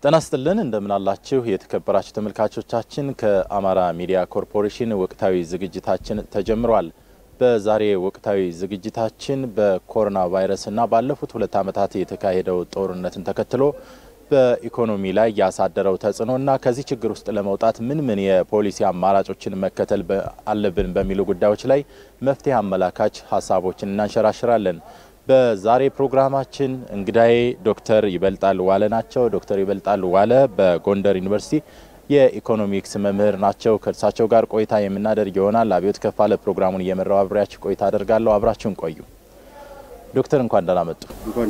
ጤና ይስጥልን እንደምን አላችሁ የተከበራችሁ ተመልካቾቻችን። ከአማራ ሚዲያ ኮርፖሬሽን ወቅታዊ ዝግጅታችን ተጀምሯል። በዛሬ ወቅታዊ ዝግጅታችን በኮሮና ቫይረስና ባለፉት ሁለት ዓመታት የተካሄደው ጦርነትን ተከትሎ በኢኮኖሚ ላይ ያሳደረው ተጽዕኖና ከዚህ ችግር ውስጥ ለመውጣት ምን ምን የፖሊሲ አማራጮችን መከተል አለብን በሚሉ ጉዳዮች ላይ መፍትሄ አመላካች ሀሳቦችን እናንሸራሽራለን። በዛሬ ፕሮግራማችን እንግዳዬ ዶክተር ይበልጣል ዋለ ናቸው። ዶክተር ይበልጣል ዋለ በጎንደር ዩኒቨርሲቲ የኢኮኖሚክስ መምህር ናቸው። ከእርሳቸው ጋር ቆይታ የምናደርግ ይሆናል። አብዮት ከፋለ ፕሮግራሙን እየመራው አብሬያችሁ ቆይታ አደርጋለሁ። አብራችሁን ቆዩ። ዶክተር እንኳን ደህና መጡ።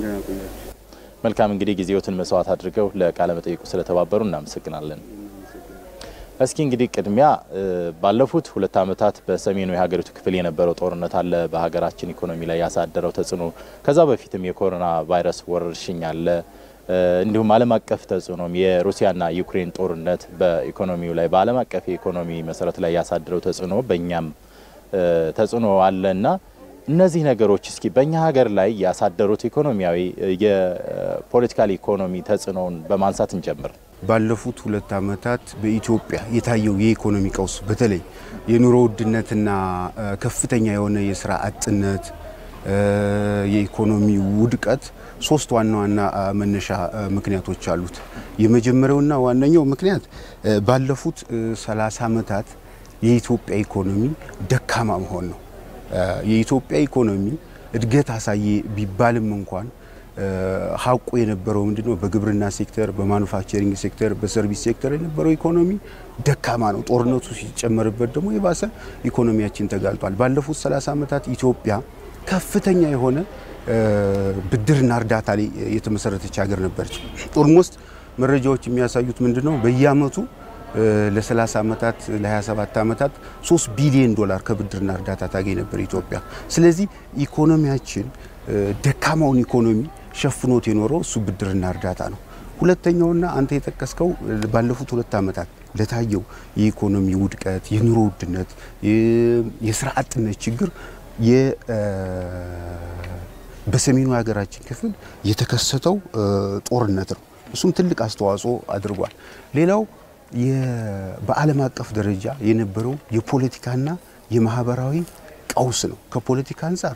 መልካም እንግዲህ ጊዜዎትን መስዋዕት አድርገው ለቃለ መጠይቁ ስለተባበሩ እናመሰግናለን። እስኪ እንግዲህ ቅድሚያ ባለፉት ሁለት ዓመታት በሰሜኑ የሀገሪቱ ክፍል የነበረው ጦርነት አለ፣ በሀገራችን ኢኮኖሚ ላይ ያሳደረው ተጽዕኖ፣ ከዛ በፊትም የኮሮና ቫይረስ ወረርሽኝ አለ፣ እንዲሁም ዓለም አቀፍ ተጽዕኖም የሩሲያና ዩክሬን ጦርነት በኢኮኖሚው ላይ በዓለም አቀፍ የኢኮኖሚ መሰረት ላይ ያሳደረው ተጽዕኖ በእኛም ተጽዕኖ አለ እና እነዚህ ነገሮች እስኪ በእኛ ሀገር ላይ ያሳደሩት ኢኮኖሚያዊ የፖለቲካል ኢኮኖሚ ተጽዕኖውን በማንሳት እንጀምር። ባለፉት ሁለት ዓመታት በኢትዮጵያ የታየው የኢኮኖሚ ቀውስ በተለይ የኑሮ ውድነትና ከፍተኛ የሆነ የስራ አጥነት፣ የኢኮኖሚ ውድቀት ሶስት ዋና ዋና መነሻ ምክንያቶች አሉት። የመጀመሪያውና ዋነኛው ምክንያት ባለፉት 30 ዓመታት የኢትዮጵያ ኢኮኖሚ ደካማ መሆን ነው። የኢትዮጵያ ኢኮኖሚ እድገት አሳየ ቢባልም እንኳን ሀቁ የነበረው ምንድነው? በግብርና ሴክተር፣ በማኑፋክቸሪንግ ሴክተር፣ በሰርቪስ ሴክተር የነበረው ኢኮኖሚ ደካማ ነው። ጦርነቱ ሲጨመርበት ደግሞ የባሰ ኢኮኖሚያችን ተጋልጧል። ባለፉት 30 ዓመታት ኢትዮጵያ ከፍተኛ የሆነ ብድርና እርዳታ ላይ የተመሰረተች ሀገር ነበረች። ኦልሞስት መረጃዎች የሚያሳዩት ምንድነው? በየአመቱ ለ30 ዓመታት ለ27 ዓመታት 3 ቢሊዮን ዶላር ከብድርና እርዳታ ታገኝ ነበር ኢትዮጵያ። ስለዚህ ኢኮኖሚያችን ደካማውን ኢኮኖሚ ሸፍኖት የኖረው እሱ ብድርና እርዳታ ነው። ሁለተኛውና አንተ የጠቀስከው ባለፉት ሁለት ዓመታት ለታየው የኢኮኖሚ ውድቀት፣ የኑሮ ውድነት፣ የስራ አጥነት ችግር በሰሜኑ የሀገራችን ክፍል የተከሰተው ጦርነት ነው። እሱም ትልቅ አስተዋጽኦ አድርጓል። ሌላው በዓለም አቀፍ ደረጃ የነበረው የፖለቲካና የማህበራዊ ቀውስ ነው። ከፖለቲካ አንጻር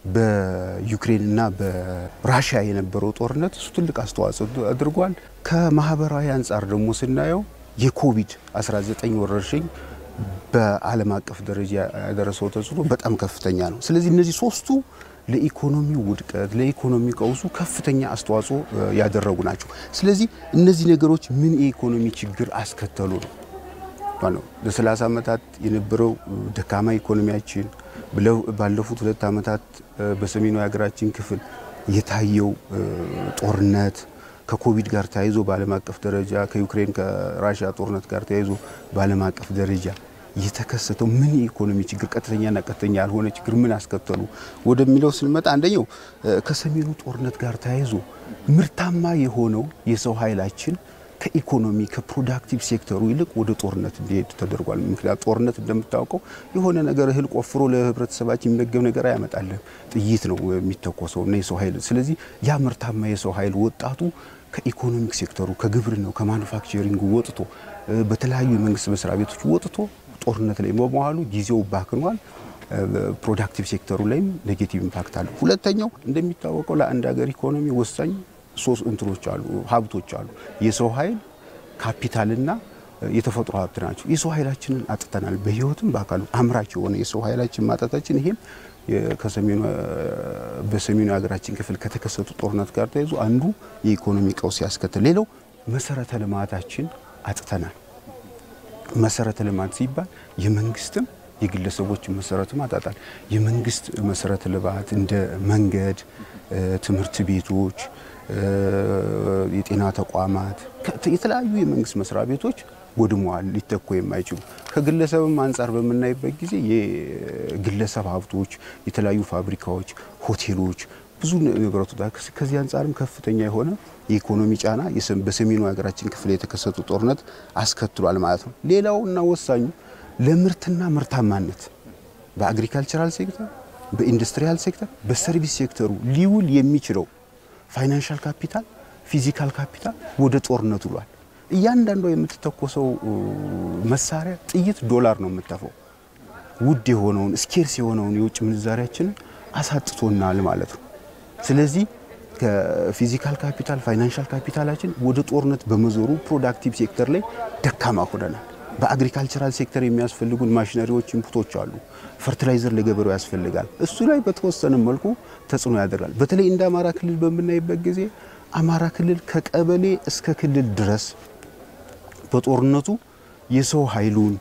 በዩክሬንና በራሽያ የነበረው ጦርነት እሱ ትልቅ አስተዋጽኦ አድርጓል። ከማህበራዊ አንጻር ደግሞ ስናየው የኮቪድ 19 ወረርሽኝ በዓለም አቀፍ ደረጃ ያደረሰው ተጽዕኖ በጣም ከፍተኛ ነው። ስለዚህ እነዚህ ሶስቱ ለኢኮኖሚ ውድቀት፣ ለኢኮኖሚ ቀውሱ ከፍተኛ አስተዋጽኦ ያደረጉ ናቸው። ስለዚህ እነዚህ ነገሮች ምን የኢኮኖሚ ችግር አስከተሉ ነው ለ30 ዓመታት የነበረው ደካማ ኢኮኖሚያችን ባለፉት ሁለት ዓመታት በሰሜኑ የሀገራችን ክፍል የታየው ጦርነት ከኮቪድ ጋር ተያይዞ በዓለም አቀፍ ደረጃ ከዩክሬን ከራሽያ ጦርነት ጋር ተያይዞ በዓለም አቀፍ ደረጃ የተከሰተው ምን የኢኮኖሚ ችግር ቀጥተኛና ቀጥተኛ ያልሆነ ችግር ምን አስከተሉ ወደሚለው ስንመጣ አንደኛው ከሰሜኑ ጦርነት ጋር ተያይዞ ምርታማ የሆነው የሰው ኃይላችን ከኢኮኖሚ ከፕሮዳክቲቭ ሴክተሩ ይልቅ ወደ ጦርነት እንዲሄድ ተደርጓል። ምክንያት ጦርነት እንደምታውቀው የሆነ ነገር እህል ቆፍሮ ለህብረተሰባችን የሚመገብ ነገር አያመጣልም። ጥይት ነው የሚተኮሰው እና የሰው ኃይል ስለዚህ ያ ምርታማ የሰው ኃይል ወጣቱ ከኢኮኖሚክ ሴክተሩ ከግብርናው ከማኑፋክቸሪንግ ወጥቶ በተለያዩ የመንግስት መስሪያ ቤቶች ወጥቶ ጦርነት ላይ በመዋሉ ጊዜው ባክኗል። ፕሮዳክቲቭ ሴክተሩ ላይም ኔጌቲቭ ኢምፓክት አለ። ሁለተኛው እንደሚታወቀው ለአንድ ሀገር ኢኮኖሚ ወሳኝ ሶስት እንትኖች አሉ፣ ሀብቶች አሉ። የሰው ኃይል ካፒታልና የተፈጥሮ ሀብት ናቸው። የሰው ኃይላችንን አጥተናል። በህይወትም በአካሉ አምራች የሆነ የሰው ኃይላችን ማጣታችን ይሄም ከሰሜኑ በሰሜኑ የሀገራችን ክፍል ከተከሰቱ ጦርነት ጋር ተያይዞ አንዱ የኢኮኖሚ ቀውስ ያስከትል። ሌላው መሰረተ ልማታችን አጥተናል። መሰረተ ልማት ሲባል የመንግስትም የግለሰቦችን መሰረተ ልማት አጣል። የመንግስት መሰረተ ልማት እንደ መንገድ፣ ትምህርት ቤቶች፣ የጤና ተቋማት፣ የተለያዩ የመንግስት መስሪያ ቤቶች ወድመዋል፣ ሊተኩ የማይችሉ ከግለሰብም አንጻር በምናይበት ጊዜ የግለሰብ ሀብቶች፣ የተለያዩ ፋብሪካዎች፣ ሆቴሎች ብዙ ነገሮች ከዚህ አንጻርም ከፍተኛ የሆነ የኢኮኖሚ ጫና በሰሜኑ ሀገራችን ክፍል የተከሰቱ ጦርነት አስከትሏል ማለት ነው። ሌላው እና ወሳኙ ለምርትና ምርታማነት በአግሪካልቸራል ሴክተር፣ በኢንዱስትሪያል ሴክተር፣ በሰርቪስ ሴክተሩ ሊውል የሚችለው ፋይናንሻል ካፒታል ፊዚካል ካፒታል ወደ ጦርነት ውሏል። እያንዳንዷ የምትተኮሰው መሳሪያ ጥይት ዶላር ነው የምትተፈው። ውድ የሆነውን ስኬርስ የሆነውን የውጭ ምንዛሪያችንን አሳጥቶናል ማለት ነው። ስለዚህ ከፊዚካል ካፒታል ፋይናንሻል ካፒታላችን ወደ ጦርነት በመዞሩ ፕሮዳክቲቭ ሴክተር ላይ ደካማ ሆነናል። በአግሪካልቸራል ሴክተር የሚያስፈልጉን ማሽነሪዎች፣ ኢንፑቶች አሉ። ፈርቲላይዘር ለገበሬው ያስፈልጋል። እሱ ላይ በተወሰነ መልኩ ተጽዕኖ ያደርጋል። በተለይ እንደ አማራ ክልል በምናይበት ጊዜ አማራ ክልል ከቀበሌ እስከ ክልል ድረስ በጦርነቱ የሰው ኃይሉን፣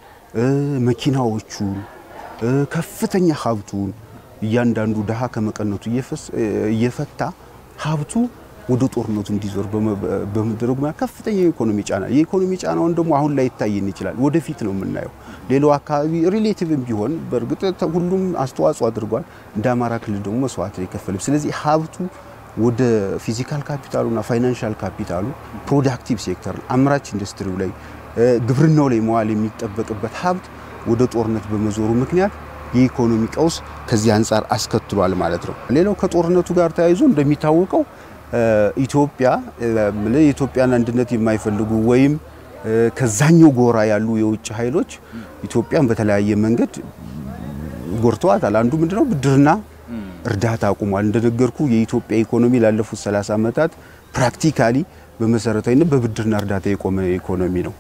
መኪናዎቹን፣ ከፍተኛ ሀብቱን እያንዳንዱ ድሃ ከመቀነቱ እየፈታ ሀብቱ ወደ ጦርነቱ እንዲዞር በመደረጉ ከፍተኛ የኢኮኖሚ ጫና የኢኮኖሚ ጫናውን ደግሞ አሁን ላይ ይታየን ይችላል። ወደፊት ነው የምናየው። ሌላው አካባቢ ሪሌቲቭም ቢሆን በእርግጥ ሁሉም አስተዋጽኦ አድርጓል። እንደ አማራ ክልል ደግሞ መስዋዕት የከፈልም። ስለዚህ ሀብቱ ወደ ፊዚካል ካፒታሉና ፋይናንሻል ካፒታሉ ፕሮዳክቲቭ ሴክተር አምራች ኢንዱስትሪው ላይ ግብርናው ላይ መዋል የሚጠበቅበት ሀብት ወደ ጦርነት በመዞሩ ምክንያት የኢኮኖሚ ቀውስ ከዚህ አንጻር አስከትሏል ማለት ነው። ሌላው ከጦርነቱ ጋር ተያይዞ እንደሚታወቀው ኢትዮጵያ የኢትዮጵያን አንድነት የማይፈልጉ ወይም ከዛኛው ጎራ ያሉ የውጭ ኃይሎች ኢትዮጵያን በተለያየ መንገድ ጎድተዋታል። አንዱ ምንድነው ብድርና እርዳታ አቁሟል። እንደነገርኩ የኢትዮጵያ ኢኮኖሚ ላለፉት 30 ዓመታት ፕራክቲካሊ በመሰረታዊነት በብድርና እርዳታ የቆመ ኢኮኖሚ ነው።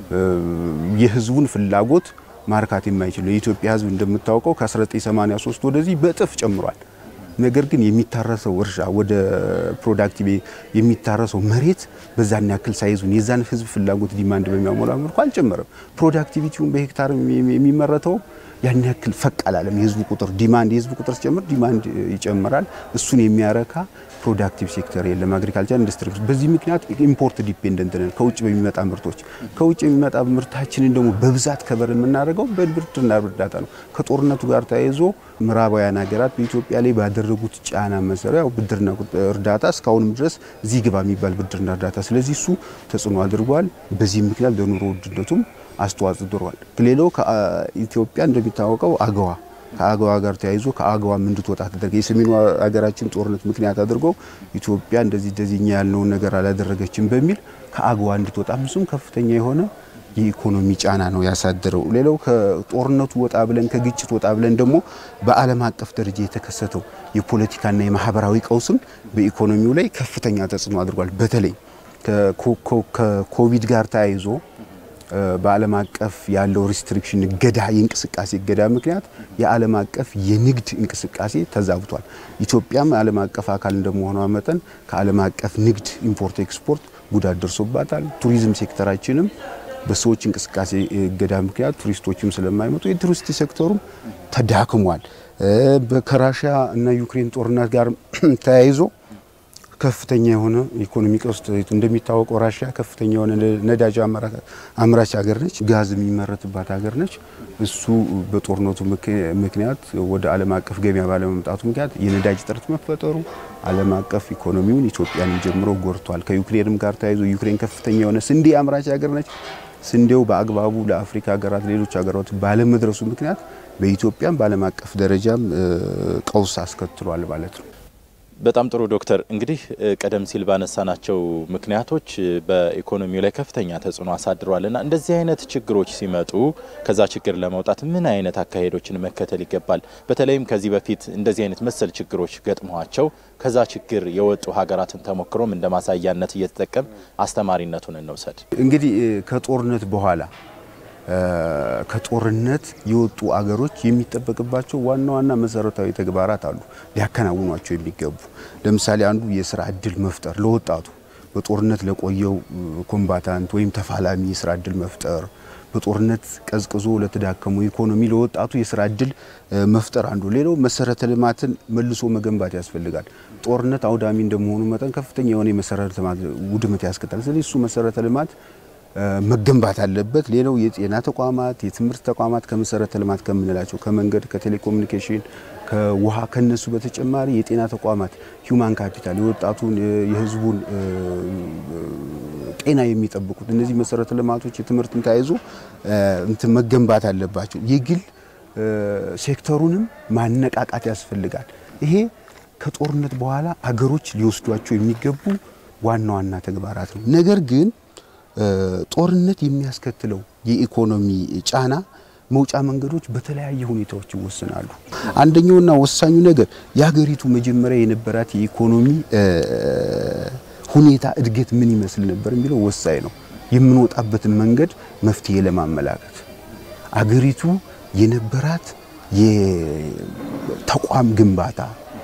የህዝቡን ፍላጎት ማርካት የማይችል ነው። የኢትዮጵያ ህዝብ እንደምታውቀው ከ1983 ወደዚህ በእጥፍ ጨምሯል። ነገር ግን የሚታረሰው እርሻ ወደ ፕሮዳክቲቭ የሚታረሰው መሬት በዛን ያክል ሳይዙን የዛን ህዝብ ፍላጎት ዲማንድ በሚያሟላ መልኩ አልጨመረም። ፕሮዳክቲቪቲውን በሄክታር የሚመረተው ያን ያክል ፈቅ አላለም። የህዝቡ ቁጥር ዲማንድ የህዝቡ ቁጥር ሲጨምር ዲማንድ ይጨምራል። እሱን የሚያረካ ፕሮዳክቲቭ ሴክተር የለም። አግሪካልቸር ኢንዱስትሪ። በዚህ ምክንያት ኢምፖርት ዲፔንደንት ነን ከውጭ በሚመጣ ምርቶች። ከውጭ የሚመጣ ምርታችንን ደግሞ በብዛት ከበር የምናደርገው በብድርና እርዳታ ነው። ከጦርነቱ ጋር ተያይዞ ምዕራባውያን ሀገራት በኢትዮጵያ ላይ ባደረጉት ጫና መሰረት ያው ብድርና እርዳታ እስካሁንም ድረስ እዚህ ግባ የሚባል ብድርና እርዳታ፣ ስለዚህ እሱ ተጽዕኖ አድርጓል። በዚህ ምክንያት ለኑሮ ውድነቱም አስተዋጽኦ አድርጓል። ሌላው ከኢትዮጵያ እንደሚታወቀው አገዋ ከአገዋ ጋር ተያይዞ ከአገዋም እንድትወጣ ተደረገ። የሰሜኑ ሀገራችን ጦርነት ምክንያት አድርገው ኢትዮጵያ እንደዚህ እንደዚህ እኛ ያልነውን ነገር አላደረገችም በሚል ከአገዋ እንድትወጣ ብዙም ከፍተኛ የሆነ የኢኮኖሚ ጫና ነው ያሳደረው። ሌላው ከጦርነቱ ወጣ ብለን ከግጭት ወጣ ብለን ደግሞ በዓለም አቀፍ ደረጃ የተከሰተው የፖለቲካና የማህበራዊ ቀውስም በኢኮኖሚው ላይ ከፍተኛ ተጽዕኖ አድርጓል። በተለይ ከኮቪድ ጋር ተያይዞ በዓለም አቀፍ ያለው ሪስትሪክሽን እገዳ የእንቅስቃሴ እገዳ ምክንያት የዓለም አቀፍ የንግድ እንቅስቃሴ ተዛብቷል። ኢትዮጵያም ዓለም አቀፍ አካል እንደመሆኗ መጠን ከዓለም አቀፍ ንግድ ኢምፖርት ኤክስፖርት ጉዳት ደርሶባታል። ቱሪዝም ሴክተራችንም በሰዎች እንቅስቃሴ እገዳ ምክንያት ቱሪስቶችም ስለማይመጡ የቱሪስት ሴክተሩም ተዳክሟል። ከራሽያ እና ዩክሬን ጦርነት ጋር ተያይዞ ከፍተኛ የሆነ ኢኮኖሚ ቀውስ እንደሚታወቀው ራሽያ ከፍተኛ የሆነ ነዳጅ አምራች ሀገር ነች። ጋዝ የሚመረትባት ሀገር ነች። እሱ በጦርነቱ ምክንያት ወደ ዓለም አቀፍ ገበያ ባለመምጣቱ ምክንያት የነዳጅ እጥረት መፈጠሩ ዓለም አቀፍ ኢኮኖሚውን ኢትዮጵያንም ጀምሮ ጎድቷል። ከዩክሬንም ጋር ተያይዞ ዩክሬን ከፍተኛ የሆነ ስንዴ አምራች ሀገር ነች። ስንዴው በአግባቡ ለአፍሪካ ሀገራት፣ ሌሎች ሀገራት ባለመድረሱ ምክንያት በኢትዮጵያም በዓለም አቀፍ ደረጃም ቀውስ አስከትሏል ማለት ነው። በጣም ጥሩ ዶክተር፣ እንግዲህ ቀደም ሲል ባነሳናቸው ምክንያቶች በኢኮኖሚው ላይ ከፍተኛ ተጽዕኖ አሳድረዋል እና እንደዚህ አይነት ችግሮች ሲመጡ ከዛ ችግር ለመውጣት ምን አይነት አካሄዶችን መከተል ይገባል? በተለይም ከዚህ በፊት እንደዚህ አይነት መሰል ችግሮች ገጥመዋቸው ከዛ ችግር የወጡ ሀገራትን ተሞክሮም እንደ ማሳያነት እየተጠቀም አስተማሪነቱን እንውሰድ። እንግዲህ ከጦርነት በኋላ ከጦርነት የወጡ አገሮች የሚጠበቅባቸው ዋና ዋና መሰረታዊ ተግባራት አሉ ሊያከናውኗቸው የሚገቡ። ለምሳሌ አንዱ የስራ እድል መፍጠር ለወጣቱ በጦርነት ለቆየው ኮምባታንት ወይም ተፋላሚ የስራ እድል መፍጠር፣ በጦርነት ቀዝቅዞ ለተዳከሙ ኢኮኖሚ ለወጣቱ የስራ እድል መፍጠር አንዱ። ሌላው መሰረተ ልማትን መልሶ መገንባት ያስፈልጋል። ጦርነት አውዳሚ እንደመሆኑ መጠን ከፍተኛ የሆነ የመሰረተ ልማት ውድመት ያስከትላል። ስለዚህ እሱ መሰረተ ልማት መገንባት አለበት። ሌላው የጤና ተቋማት፣ የትምህርት ተቋማት ከመሰረተ ልማት ከምንላቸው ከመንገድ፣ ከቴሌኮሙኒኬሽን፣ ከውሃ ከነሱ በተጨማሪ የጤና ተቋማት ሂውማን ካፒታል የወጣቱን የህዝቡን ጤና የሚጠብቁት እነዚህ መሰረተ ልማቶች የትምህርትን ተያይዞ እንትን መገንባት አለባቸው። የግል ሴክተሩንም ማነቃቃት ያስፈልጋል። ይሄ ከጦርነት በኋላ አገሮች ሊወስዷቸው የሚገቡ ዋና ዋና ተግባራት ነው። ነገር ግን ጦርነት የሚያስከትለው የኢኮኖሚ ጫና መውጫ መንገዶች በተለያየ ሁኔታዎች ይወሰናሉ። አንደኛውና ወሳኙ ነገር የሀገሪቱ መጀመሪያ የነበራት የኢኮኖሚ ሁኔታ እድገት ምን ይመስል ነበር የሚለው ወሳኝ ነው። የምንወጣበትን መንገድ መፍትሄ ለማመላከት አገሪቱ የነበራት የተቋም ግንባታ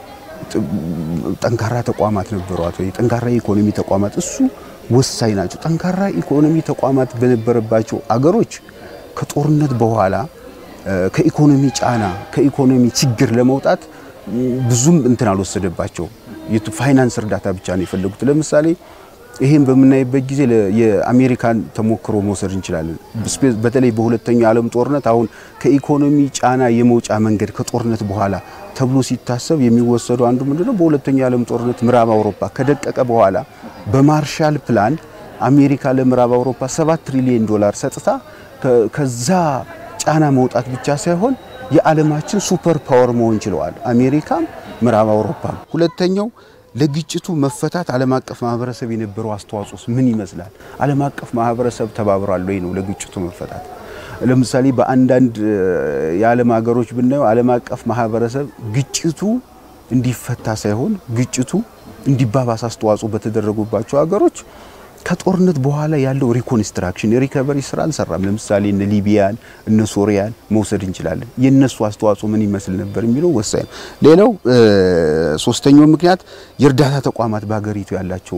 ጠንካራ ተቋማት ነበሯት ወይ? ጠንካራ የኢኮኖሚ ተቋማት እሱ ወሳኝ ናቸው። ጠንካራ ኢኮኖሚ ተቋማት በነበረባቸው አገሮች ከጦርነት በኋላ ከኢኮኖሚ ጫና ከኢኮኖሚ ችግር ለመውጣት ብዙም እንትን አልወሰደባቸው። ፋይናንስ እርዳታ ብቻ ነው የፈለጉት። ለምሳሌ ይሄን በምናይበት ጊዜ የአሜሪካን ተሞክሮ መውሰድ እንችላለን። በተለይ በሁለተኛው ዓለም ጦርነት አሁን ከኢኮኖሚ ጫና የመውጫ መንገድ ከጦርነት በኋላ ተብሎ ሲታሰብ የሚወሰደው አንዱ ምንድነው? በሁለተኛው ዓለም ጦርነት ምዕራብ አውሮፓ ከደቀቀ በኋላ በማርሻል ፕላን አሜሪካ ለምዕራብ አውሮፓ 7 ትሪሊዮን ዶላር ሰጥታ ከዛ ጫና መውጣት ብቻ ሳይሆን የዓለማችን ሱፐር ፓወር መሆን ችለዋል። አሜሪካም ምዕራብ አውሮፓም። ሁለተኛው ለግጭቱ መፈታት ዓለም አቀፍ ማህበረሰብ የነበረው አስተዋጽኦስ ምን ይመስላል? ዓለም አቀፍ ማህበረሰብ ተባብሯል ወይ ነው ለግጭቱ መፈታት? ለምሳሌ በአንዳንድ የዓለም ሀገሮች ብናየው ዓለም አቀፍ ማህበረሰብ ግጭቱ እንዲፈታ ሳይሆን ግጭቱ እንዲባባስ አስተዋጽኦ በተደረጉባቸው ሀገሮች ከጦርነት በኋላ ያለው ሪኮንስትራክሽን የሪከቨሪ ስራ አልሰራም። ለምሳሌ እነ ሊቢያን እነ ሶሪያን መውሰድ እንችላለን። የነሱ አስተዋጽኦ ምን ይመስል ነበር የሚለው ወሳኝ ነው። ሌላው ሶስተኛው ምክንያት የእርዳታ ተቋማት በሀገሪቱ ያላቸው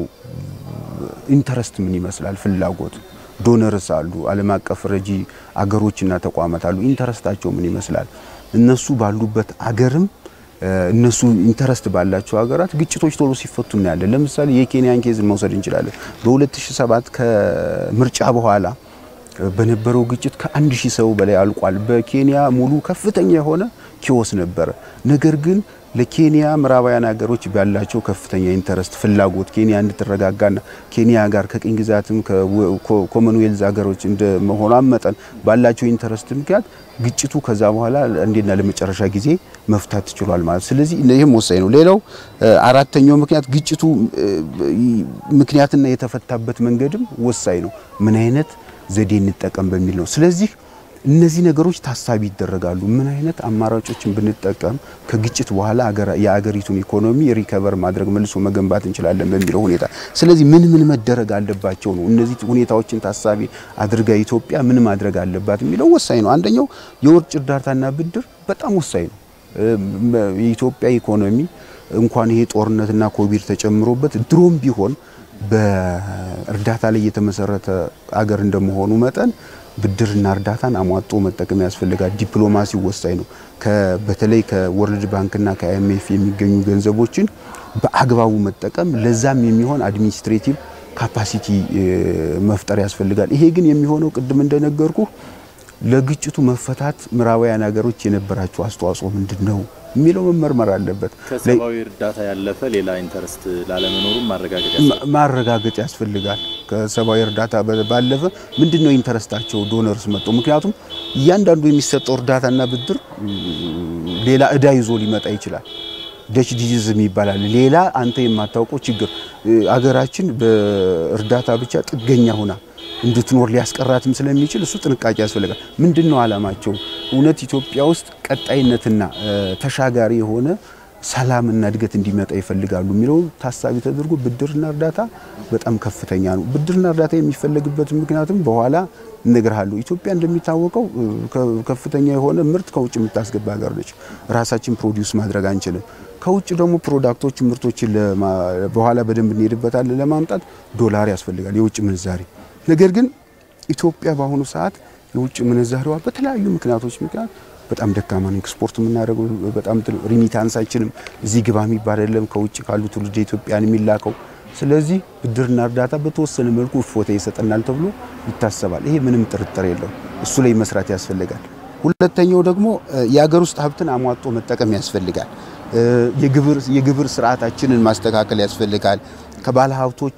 ኢንተረስት ምን ይመስላል፣ ፍላጎት ዶነርስ አሉ፣ ዓለም አቀፍ ረጂ አገሮችና ተቋማት አሉ። ኢንተረስታቸው ምን ይመስላል? እነሱ ባሉበት አገርም እነሱ ኢንተረስት ባላቸው ሀገራት ግጭቶች ቶሎ ሲፈቱ እናያለን። ለምሳሌ የኬንያን ኬዝን መውሰድ እንችላለን። በ2007 ከምርጫ በኋላ በነበረው ግጭት ከአንድ ሺህ ሰው በላይ አልቋል። በኬንያ ሙሉ ከፍተኛ የሆነ ኪዮስ ነበረ። ነገር ግን ለኬንያ ምዕራባውያን ሀገሮች ባላቸው ከፍተኛ ኢንተረስት ፍላጎት ኬንያ እንድትረጋጋና ኬንያ ጋር ከቅኝ ግዛትም ከኮመንዌልዝ ሀገሮች እንደ መሆኗ መጠን ባላቸው ኢንተረስት ምክንያት ግጭቱ ከዛ በኋላ እንዴና ለመጨረሻ ጊዜ መፍታት ችሏል ማለት። ስለዚህ ይህም ወሳኝ ነው። ሌላው አራተኛው ምክንያት ግጭቱ ምክንያትና የተፈታበት መንገድም ወሳኝ ነው። ምን አይነት ዘዴ እንጠቀም በሚል ነው። ስለዚህ እነዚህ ነገሮች ታሳቢ ይደረጋሉ። ምን አይነት አማራጮችን ብንጠቀም ከግጭት በኋላ የአገሪቱን ኢኮኖሚ ሪከቨር ማድረግ መልሶ መገንባት እንችላለን በሚለው ሁኔታ። ስለዚህ ምን ምን መደረግ አለባቸው ነው። እነዚህ ሁኔታዎችን ታሳቢ አድርጋ ኢትዮጵያ ምን ማድረግ አለባት የሚለው ወሳኝ ነው። አንደኛው የውጭ እርዳታና ብድር በጣም ወሳኝ ነው። የኢትዮጵያ ኢኮኖሚ እንኳን ይሄ ጦርነትና ኮቪድ ተጨምሮበት ድሮም ቢሆን በእርዳታ ላይ የተመሰረተ አገር እንደመሆኑ መጠን ብድርና እርዳታን አሟጦ መጠቀም ያስፈልጋል። ዲፕሎማሲ ወሳኝ ነው። በተለይ ከወርልድ ባንክና ከአይኤምኤፍ የሚገኙ ገንዘቦችን በአግባቡ መጠቀም፣ ለዛም የሚሆን አድሚኒስትሬቲቭ ካፓሲቲ መፍጠር ያስፈልጋል። ይሄ ግን የሚሆነው ቅድም እንደነገርኩ ለግጭቱ መፈታት ምዕራባውያን ሀገሮች የነበራቸው አስተዋጽኦ ምንድን ነው የሚለው መመርመር አለበት። ከሰብአዊ እርዳታ ያለፈ ሌላ ኢንተረስት ላለመኖሩም ማረጋገጥ ማረጋገጥ ያስፈልጋል። ከሰብአዊ እርዳታ ባለፈ ምንድን ነው ኢንተረስታቸው ዶነርስ መጥቶ ምክንያቱም እያንዳንዱ የሚሰጠው እርዳታና ብድር ሌላ እዳ ይዞ ሊመጣ ይችላል። ደች ዲዚዝም ይባላል። ሌላ አንተ የማታውቀው ችግር አገራችን በእርዳታ ብቻ ጥገኛ ሁና እንድትኖር ሊያስቀራትም ስለሚችል እሱ ጥንቃቄ ያስፈልጋል። ምንድን ነው ዓላማቸው? እውነት ኢትዮጵያ ውስጥ ቀጣይነትና ተሻጋሪ የሆነ ሰላምና እድገት እንዲመጣ ይፈልጋሉ የሚለው ታሳቢ ተደርጎ ብድርና እርዳታ በጣም ከፍተኛ ነው። ብድርና እርዳታ የሚፈለግበት ምክንያቱም በኋላ እነግርሃለሁ። ኢትዮጵያ እንደሚታወቀው ከፍተኛ የሆነ ምርት ከውጭ የምታስገባ ሀገር ነች። ራሳችን ፕሮዲውስ ማድረግ አንችልም። ከውጭ ደግሞ ፕሮዳክቶች ምርቶችን በኋላ በደንብ እንሄድበታለን ለማምጣት ዶላር ያስፈልጋል፣ የውጭ ምንዛሬ ነገር ግን ኢትዮጵያ በአሁኑ ሰዓት የውጭ ምንዛሬዋ በተለያዩ ምክንያቶች ምክንያት በጣም ደካማ ነው። ኤክስፖርት የምናደርገው በጣም ሪሚታንሳችንም እዚህ ግባ የሚባል አይደለም፣ ከውጭ ካሉ ትውልደ ኢትዮጵያን የሚላከው። ስለዚህ ብድርና እርዳታ በተወሰነ መልኩ እፎታ ይሰጠናል ተብሎ ይታሰባል። ይሄ ምንም ጥርጥር የለው። እሱ ላይ መስራት ያስፈልጋል። ሁለተኛው ደግሞ የሀገር ውስጥ ሀብትን አሟጦ መጠቀም ያስፈልጋል። የግብር ስርዓታችንን ማስተካከል ያስፈልጋል። ከባለ ሀብቶች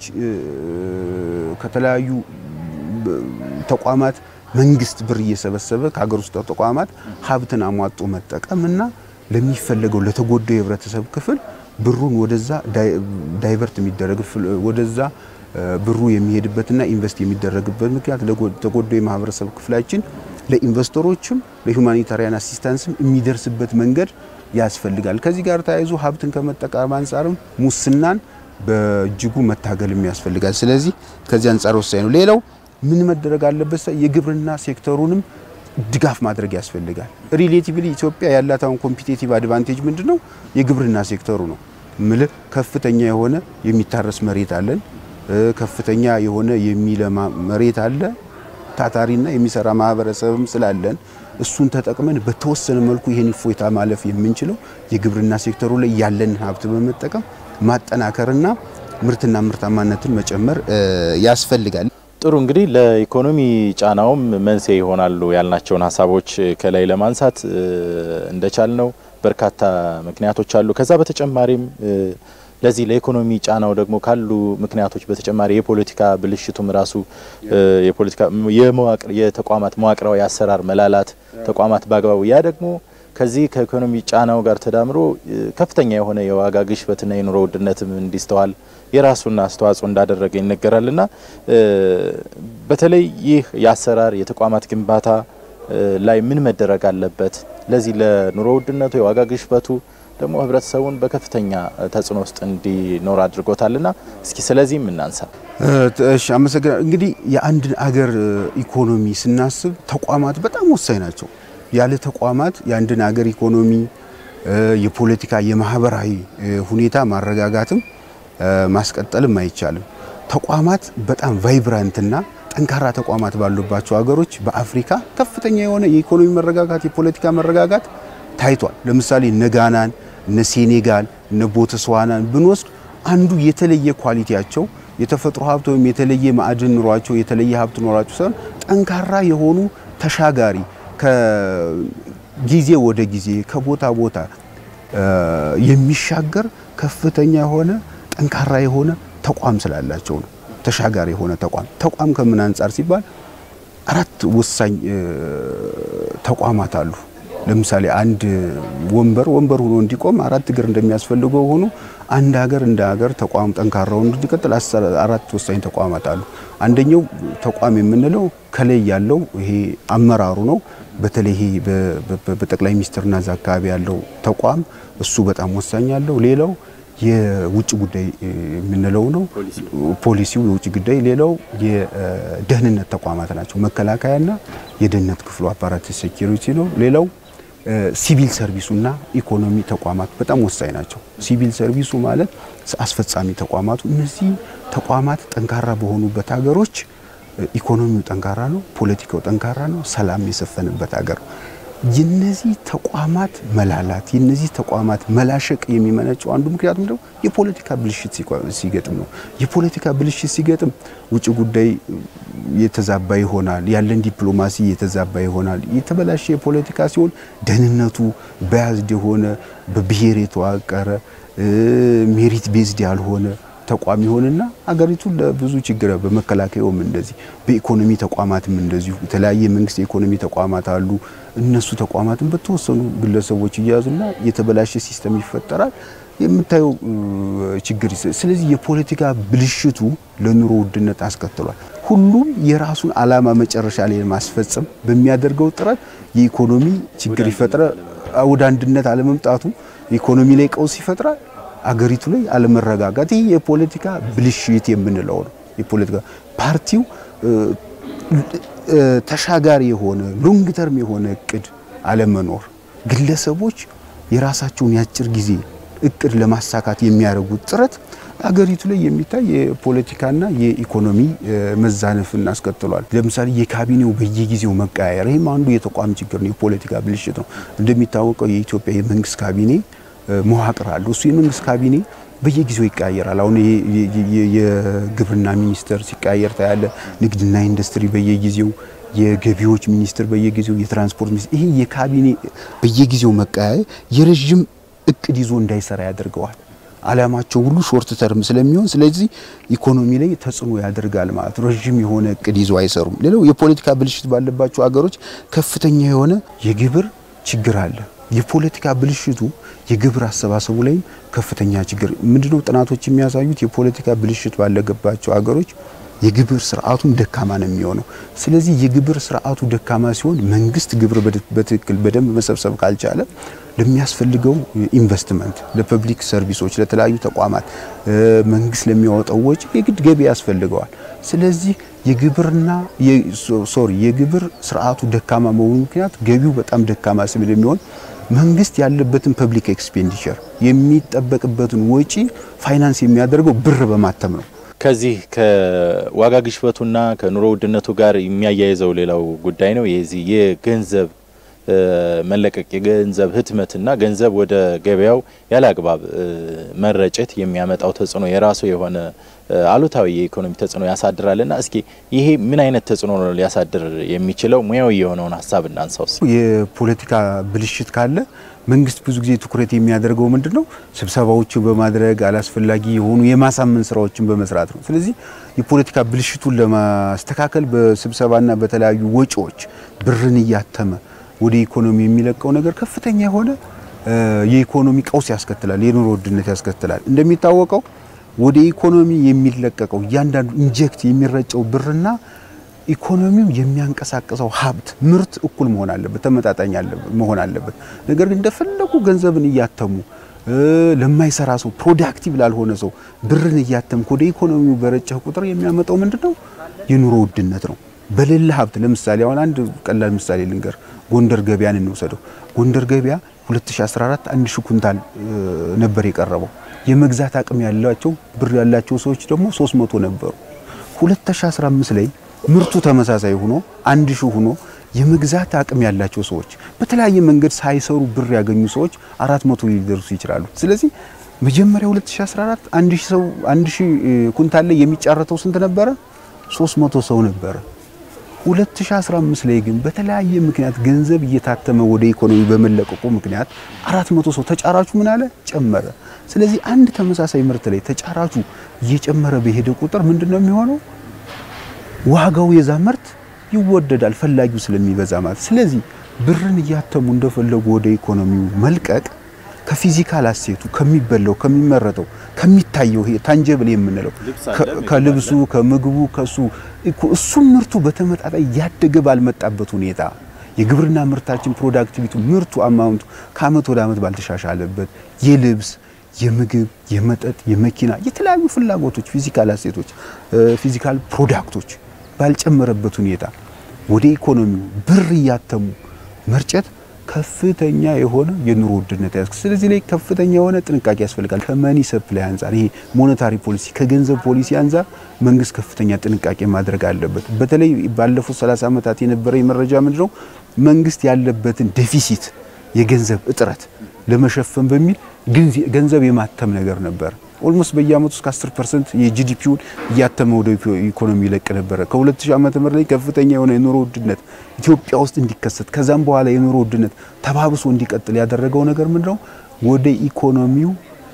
ከተለያዩ ተቋማት መንግስት ብር እየሰበሰበ ከሀገር ውስጥ ተቋማት ሀብትን አሟጦ መጠቀም እና ለሚፈለገው ለተጎዳው የህብረተሰብ ክፍል ብሩን ወደዛ ዳይቨርት የሚደረግ ወደዛ ብሩ የሚሄድበትና ኢንቨስት የሚደረግበት ምክንያት ለተጎዳው የማህበረሰብ ክፍላችን ለኢንቨስተሮችም ለሁማኒታሪያን አሲስታንስም የሚደርስበት መንገድ ያስፈልጋል። ከዚህ ጋር ተያይዞ ሀብትን ከመጠቀም አንጻርም ሙስናን በእጅጉ መታገልም ያስፈልጋል። ስለዚህ ከዚህ አንጻር ወሳኝ ነው። ሌላው ምን መደረግ አለበት? የግብርና ሴክተሩንም ድጋፍ ማድረግ ያስፈልጋል። ሪሌቲቭሊ ኢትዮጵያ ያላት አሁን ኮምፒቴቲቭ አድቫንቴጅ ምንድነው? የግብርና ሴክተሩ ነው። ምልህ ከፍተኛ የሆነ የሚታረስ መሬት አለን። ከፍተኛ የሆነ የሚለማ መሬት አለ። ታታሪና የሚሰራ ማህበረሰብም ስላለን እሱን ተጠቅመን በተወሰነ መልኩ ይህን እፎይታ ማለፍ የምንችለው የግብርና ሴክተሩ ላይ ያለን ሀብት በመጠቀም ማጠናከርና ምርትና ምርታማነትን መጨመር ያስፈልጋል። ጥሩ እንግዲህ ለኢኮኖሚ ጫናውም መንስኤ ይሆናሉ ያልናቸውን ሀሳቦች ከላይ ለማንሳት እንደቻል ነው በርካታ ምክንያቶች አሉ። ከዛ በተጨማሪም ለዚህ ለኢኮኖሚ ጫናው ደግሞ ካሉ ምክንያቶች በተጨማሪ የፖለቲካ ብልሽቱም ራሱ የፖለቲካ የመዋቅር የተቋማት መዋቅራዊ አሰራር መላላት ተቋማት በአግባቡ ያ ደግሞ ከዚህ ከኢኮኖሚ ጫናው ጋር ተዳምሮ ከፍተኛ የሆነ የዋጋ ግሽበትና የኑሮ ውድነትም እንዲስተዋል የራሱን አስተዋጽኦ እንዳደረገ ይነገራልና በተለይ ይህ የአሰራር የተቋማት ግንባታ ላይ ምን መደረግ አለበት? ለዚህ ለኑሮ ውድነቱ የዋጋ ግሽበቱ ደግሞ ህብረተሰቡን በከፍተኛ ተጽዕኖ ውስጥ እንዲኖር አድርጎታልና እስኪ ስለዚህም እናንሳ። እሺ፣ አመሰግናለሁ። እንግዲህ የአንድን አገር ኢኮኖሚ ስናስብ ተቋማት በጣም ወሳኝ ናቸው። ያለ ተቋማት የአንድን አገር ኢኮኖሚ፣ የፖለቲካ፣ የማህበራዊ ሁኔታ ማረጋጋትም ማስቀጠልም አይቻልም። ተቋማት በጣም ቫይብራንትና ጠንካራ ተቋማት ባሉባቸው ሀገሮች በአፍሪካ ከፍተኛ የሆነ የኢኮኖሚ መረጋጋት፣ የፖለቲካ መረጋጋት ታይቷል። ለምሳሌ እነ ጋናን፣ እነ ሴኔጋል፣ እነ ቦትስዋናን ብንወስድ አንዱ የተለየ ኳሊቲያቸው የተፈጥሮ ሀብት ወይም የተለየ ማዕድን ኑሯቸው የተለየ ሀብት ኑሯቸው ሳይሆን ጠንካራ የሆኑ ተሻጋሪ ከጊዜ ወደ ጊዜ ከቦታ ቦታ የሚሻገር ከፍተኛ የሆነ ጠንካራ የሆነ ተቋም ስላላቸው ነው። ተሻጋሪ የሆነ ተቋም ተቋም ከምን አንጻር ሲባል አራት ወሳኝ ተቋማት አሉ። ለምሳሌ አንድ ወንበር ወንበር ሆኖ እንዲቆም አራት እግር እንደሚያስፈልገው ሆኖ አንድ ሀገር እንደ ሀገር ተቋም ጠንካራው እንዲቀጥል አራት ወሳኝ ተቋማት አሉ። አንደኛው ተቋም የምንለው ከላይ ያለው ይሄ አመራሩ ነው። በተለይ ይሄ በጠቅላይ ሚኒስትርና እዛ አካባቢ ያለው ተቋም እሱ በጣም ወሳኝ አለው። ሌላው የውጭ ጉዳይ የምንለው ነው። ፖሊሲው የውጭ ጉዳይ። ሌላው የደህንነት ተቋማት ናቸው። መከላከያና የደህንነት ክፍሉ አፓራት ሴኪሪቲ ነው። ሌላው ሲቪል ሰርቪሱና ኢኮኖሚ ተቋማት በጣም ወሳኝ ናቸው። ሲቪል ሰርቪሱ ማለት አስፈጻሚ ተቋማቱ። እነዚህ ተቋማት ጠንካራ በሆኑበት ሀገሮች ኢኮኖሚው ጠንካራ ነው፣ ፖለቲካው ጠንካራ ነው፣ ሰላም የሰፈንበት ሀገር ነው። የነዚህ ተቋማት መላላት የነዚህ ተቋማት መላሸቅ የሚመነጨው አንዱ ምክንያት ምንድነው? የፖለቲካ ብልሽት ሲገጥም ነው። የፖለቲካ ብልሽት ሲገጥም ውጭ ጉዳይ የተዛባ ይሆናል። ያለን ዲፕሎማሲ የተዛባ ይሆናል። የተበላሸ የፖለቲካ ሲሆን ደህንነቱ በያዝድ የሆነ በብሔር የተዋቀረ ሜሪት ቤዝድ ያልሆነ ተቋም ይሆንና አገሪቱን ለብዙ ችግር በመከላከያውም እንደዚህ በኢኮኖሚ ተቋማትም እንደዚሁ የተለያየ የመንግስት የኢኮኖሚ ተቋማት አሉ። እነሱ ተቋማትን በተወሰኑ ግለሰቦች እያያዙና የተበላሸ ሲስተም ይፈጠራል። የምታየው ችግር። ስለዚህ የፖለቲካ ብልሽቱ ለኑሮ ውድነት አስከትሏል። ሁሉም የራሱን ዓላማ መጨረሻ ላይ ማስፈጸም በሚያደርገው ጥረት የኢኮኖሚ ችግር ይፈጥራል። ወደ አንድነት አለመምጣቱ ኢኮኖሚ ላይ ቀውስ ይፈጥራል። አገሪቱ ላይ አለመረጋጋት። ይህ የፖለቲካ ብልሽት የምንለው ነው። የፖለቲካ ፓርቲው ተሻጋሪ የሆነ ሎንግ ተርም የሆነ እቅድ አለመኖር፣ ግለሰቦች የራሳቸውን የአጭር ጊዜ እቅድ ለማሳካት የሚያደርጉት ጥረት አገሪቱ ላይ የሚታይ የፖለቲካና የኢኮኖሚ መዛነፍን አስከትሏል። ለምሳሌ የካቢኔው በየጊዜው መቀያየር፣ ይህም አንዱ የተቋም ችግር ነው፣ የፖለቲካ ብልሽት ነው። እንደሚታወቀው የኢትዮጵያ የመንግስት ካቢኔ መዋቅር አለው። እሱ የመንግስት ካቢኔ በየጊዜው ይቀያየራል። አሁን የግብርና ሚኒስቴር ሲቀያየር ታያለ። ንግድና ኢንዱስትሪ በየጊዜው፣ የገቢዎች ሚኒስቴር በየጊዜው፣ የትራንስፖርት ሚኒስቴር ይሄ የካቢኔ በየጊዜው መቀያየር የረዥም እቅድ ይዞ እንዳይሰራ ያደርገዋል። አላማቸው ሁሉ ሾርት ተርም ስለሚሆን ስለዚህ ኢኮኖሚ ላይ ተጽዕኖ ያደርጋል ማለት ነው። ረዥም የሆነ እቅድ ይዞ አይሰሩም። ሌላው የፖለቲካ ብልሽት ባለባቸው ሀገሮች ከፍተኛ የሆነ የግብር ችግር አለ። የፖለቲካ ብልሽቱ የግብር አሰባሰቡ ላይም ከፍተኛ ችግር ምንድነው ጥናቶች የሚያሳዩት የፖለቲካ ብልሽት ባለገባቸው ሀገሮች የግብር ስርዓቱም ደካማ ነው የሚሆነው። ስለዚህ የግብር ስርዓቱ ደካማ ሲሆን መንግስት ግብር በትክክል በደንብ መሰብሰብ ካልቻለ ለሚያስፈልገው ኢንቨስትመንት፣ ለፐብሊክ ሰርቪሶች፣ ለተለያዩ ተቋማት መንግስት ለሚያወጣው ወጪ የግድ ገቢ ያስፈልገዋል። ስለዚህ የግብርና ሶሪ የግብር ስርዓቱ ደካማ መሆኑ ምክንያት ገቢው በጣም ደካማ ስለሚሆን መንግስት ያለበትን ፐብሊክ ኤክስፔንዲቸር የሚጠበቅበትን ወጪ ፋይናንስ የሚያደርገው ብር በማተም ነው። ከዚህ ከዋጋ ግሽበቱና ከኑሮ ውድነቱ ጋር የሚያያይዘው ሌላው ጉዳይ ነው። የዚህ የገንዘብ መለቀቅ የገንዘብ ህትመትና ገንዘብ ወደ ገበያው ያለ አግባብ መረጨት የሚያመጣው ተጽዕኖ የራሱ የሆነ አሉታዊ የኢኮኖሚ ተጽዕኖ ያሳድራልና እስኪ ይሄ ምን አይነት ተጽዕኖ ነው ሊያሳድር የሚችለው? ሙያዊ የሆነውን ሀሳብ እናንሳውስ። የፖለቲካ ብልሽት ካለ መንግስት ብዙ ጊዜ ትኩረት የሚያደርገው ምንድን ነው? ስብሰባዎችን በማድረግ አላስፈላጊ የሆኑ የማሳመን ስራዎችን በመስራት ነው። ስለዚህ የፖለቲካ ብልሽቱን ለማስተካከል በስብሰባና በተለያዩ ወጪዎች ብርን እያተመ ወደ ኢኮኖሚ የሚለቀው ነገር ከፍተኛ የሆነ የኢኮኖሚ ቀውስ ያስከትላል፣ የኑሮ ውድነት ያስከትላል። እንደሚታወቀው ወደ ኢኮኖሚ የሚለቀቀው እያንዳንዱ ኢንጀክት የሚረጨው ብርና ኢኮኖሚው የሚያንቀሳቅሰው ሀብት ምርት እኩል መሆን አለበት፣ ተመጣጣኝ መሆን አለበት። ነገር ግን እንደፈለጉ ገንዘብን እያተሙ ለማይሰራ ሰው ፕሮዳክቲቭ ላልሆነ ሰው ብርን እያተምክ ወደ ኢኮኖሚው በረጨህ ቁጥር የሚያመጣው ምንድነው? የኑሮ ውድነት ነው። በሌለ ሀብት ለምሳሌ አሁን አንድ ቀላል ምሳሌ ልንገር። ጎንደር ገበያን እንውሰደው። ጎንደር ገበያ 2014 አንድ ሺህ ኩንታል ነበር የቀረበው። የመግዛት አቅም ያላቸው ብር ያላቸው ሰዎች ደግሞ 300 ነበሩ። 2015 ላይ ምርቱ ተመሳሳይ ሆኖ አንድ ሺህ ሆኖ የመግዛት አቅም ያላቸው ሰዎች በተለያየ መንገድ ሳይሰሩ ብር ያገኙ ሰዎች 400 ሊደርሱ ይችላሉ። ስለዚህ መጀመሪያ 2014 አንድ ሺህ ሰው አንድ ሺህ ኩንታል ላይ የሚጫረተው ስንት ነበረ? 300 ሰው ነበረ። 2015 ላይ ግን በተለያየ ምክንያት ገንዘብ እየታተመ ወደ ኢኮኖሚ በመለቀቁ ምክንያት 400 ሰው ተጫራቹ ምን አለ ጨመረ። ስለዚህ አንድ ተመሳሳይ ምርት ላይ ተጫራቹ እየጨመረ በሄደ ቁጥር ምንድነው የሚሆነው? ዋጋው የዛ ምርት ይወደዳል፣ ፈላጊው ስለሚበዛ ማለት። ስለዚህ ብርን እያተሙ እንደፈለጉ ወደ ኢኮኖሚው መልቀቅ ከፊዚካል አሴቱ ከሚበላው ከሚመረተው ከሚታየው ይሄ ታንጀብል የምንለው ከልብሱ ከምግቡ ከሱ እሱም ምርቱ በተመጣጣኝ ያደገ ባልመጣበት ሁኔታ የግብርና ምርታችን ፕሮዳክቲቪቱ ምርቱ አማውንቱ ከአመት ወደ አመት ባልተሻሻለበት የልብስ የምግብ የመጠጥ የመኪና የተለያዩ ፍላጎቶች ፊዚካል አሴቶች ፊዚካል ፕሮዳክቶች ባልጨመረበት ሁኔታ ወደ ኢኮኖሚው ብር እያተሙ መርጨት ከፍተኛ የሆነ የኑሮ ውድነት ያስ ስለዚህ ላይ ከፍተኛ የሆነ ጥንቃቄ ያስፈልጋል። ከመኒ ሰፕላይ አንጻር ይሄ ሞኔታሪ ፖሊሲ ከገንዘብ ፖሊሲ አንጻር መንግስት ከፍተኛ ጥንቃቄ ማድረግ አለበት። በተለይ ባለፉት 30 ዓመታት የነበረ መረጃ ምንድነው መንግስት ያለበትን ዴፊሲት የገንዘብ እጥረት ለመሸፈን በሚል ገንዘብ የማተም ነገር ነበር። ኦልሞስት በየአመቱ እስከ 10% የጂዲፒውን እያተመ ወደ ኢኮኖሚ ይለቅ ነበረ። ከ2000 ዓመተ ምህረት ላይ ከፍተኛ የሆነ የኑሮ ውድነት ኢትዮጵያ ውስጥ እንዲከሰት ከዛም በኋላ የኑሮ ውድነት ተባብሶ እንዲቀጥል ያደረገው ነገር ምንድነው? ወደ ኢኮኖሚው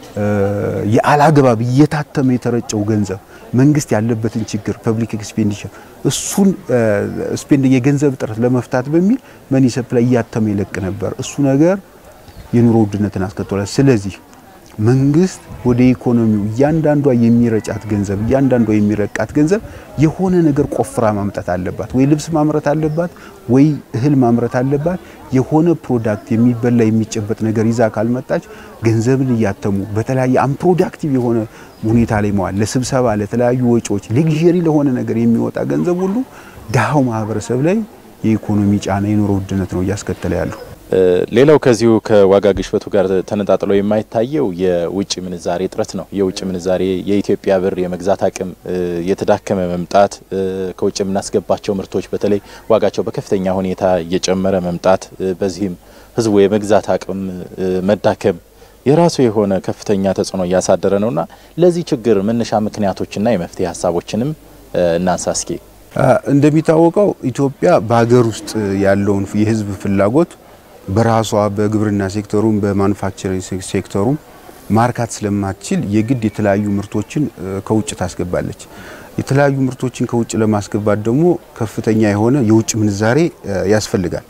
የአላግባብ እየታተመ የተረጨው ገንዘብ መንግስት ያለበትን ችግር ፐብሊክ ኤክስፔንዲቸር እሱን ስፔንድ የገንዘብ እጥረት ለመፍታት በሚል መኒ ሰፕላይ እያተመ ይለቅ ነበር። እሱ ነገር የኑሮ ውድነትን አስከትሏል። ስለዚህ መንግስት ወደ ኢኮኖሚው እያንዳንዷ የሚረጫት ገንዘብ እያንዳንዷ የሚረቃት ገንዘብ የሆነ ነገር ቆፍራ ማምጣት አለባት። ወይ ልብስ ማምረት አለባት፣ ወይ እህል ማምረት አለባት። የሆነ ፕሮዳክት የሚበላ የሚጨበጥ ነገር ይዛ ካልመጣች ገንዘብን እያተሙ በተለያየ አንፕሮዳክቲቭ የሆነ ሁኔታ ላይ መዋል ለስብሰባ፣ ለተለያዩ ወጪዎች፣ ሌግዠሪ ለሆነ ነገር የሚወጣ ገንዘብ ሁሉ ድሃው ማህበረሰብ ላይ የኢኮኖሚ ጫና የኑሮ ውድነት ነው እያስከተለ ያለው። ሌላው ከዚሁ ከዋጋ ግሽበቱ ጋር ተነጣጥሎ የማይታየው የውጭ ምንዛሬ እጥረት ነው። የውጭ ምንዛሬ የኢትዮጵያ ብር የመግዛት አቅም የተዳከመ መምጣት፣ ከውጭ የምናስገባቸው ምርቶች በተለይ ዋጋቸው በከፍተኛ ሁኔታ እየጨመረ መምጣት፣ በዚህም ሕዝቡ የመግዛት አቅም መዳከም የራሱ የሆነ ከፍተኛ ተጽዕኖ እያሳደረ ነውና ለዚህ ችግር መነሻ ምክንያቶችና የመፍትሄ ሀሳቦችንም እናንሳ እስኪ። እንደሚታወቀው ኢትዮጵያ በሀገር ውስጥ ያለውን የሕዝብ ፍላጎት በራሷ በግብርና ሴክተሩም በማኑፋክቸሪንግ ሴክተሩም ማርካት ስለማትችል የግድ የተለያዩ ምርቶችን ከውጭ ታስገባለች። የተለያዩ ምርቶችን ከውጭ ለማስገባት ደግሞ ከፍተኛ የሆነ የውጭ ምንዛሬ ያስፈልጋል።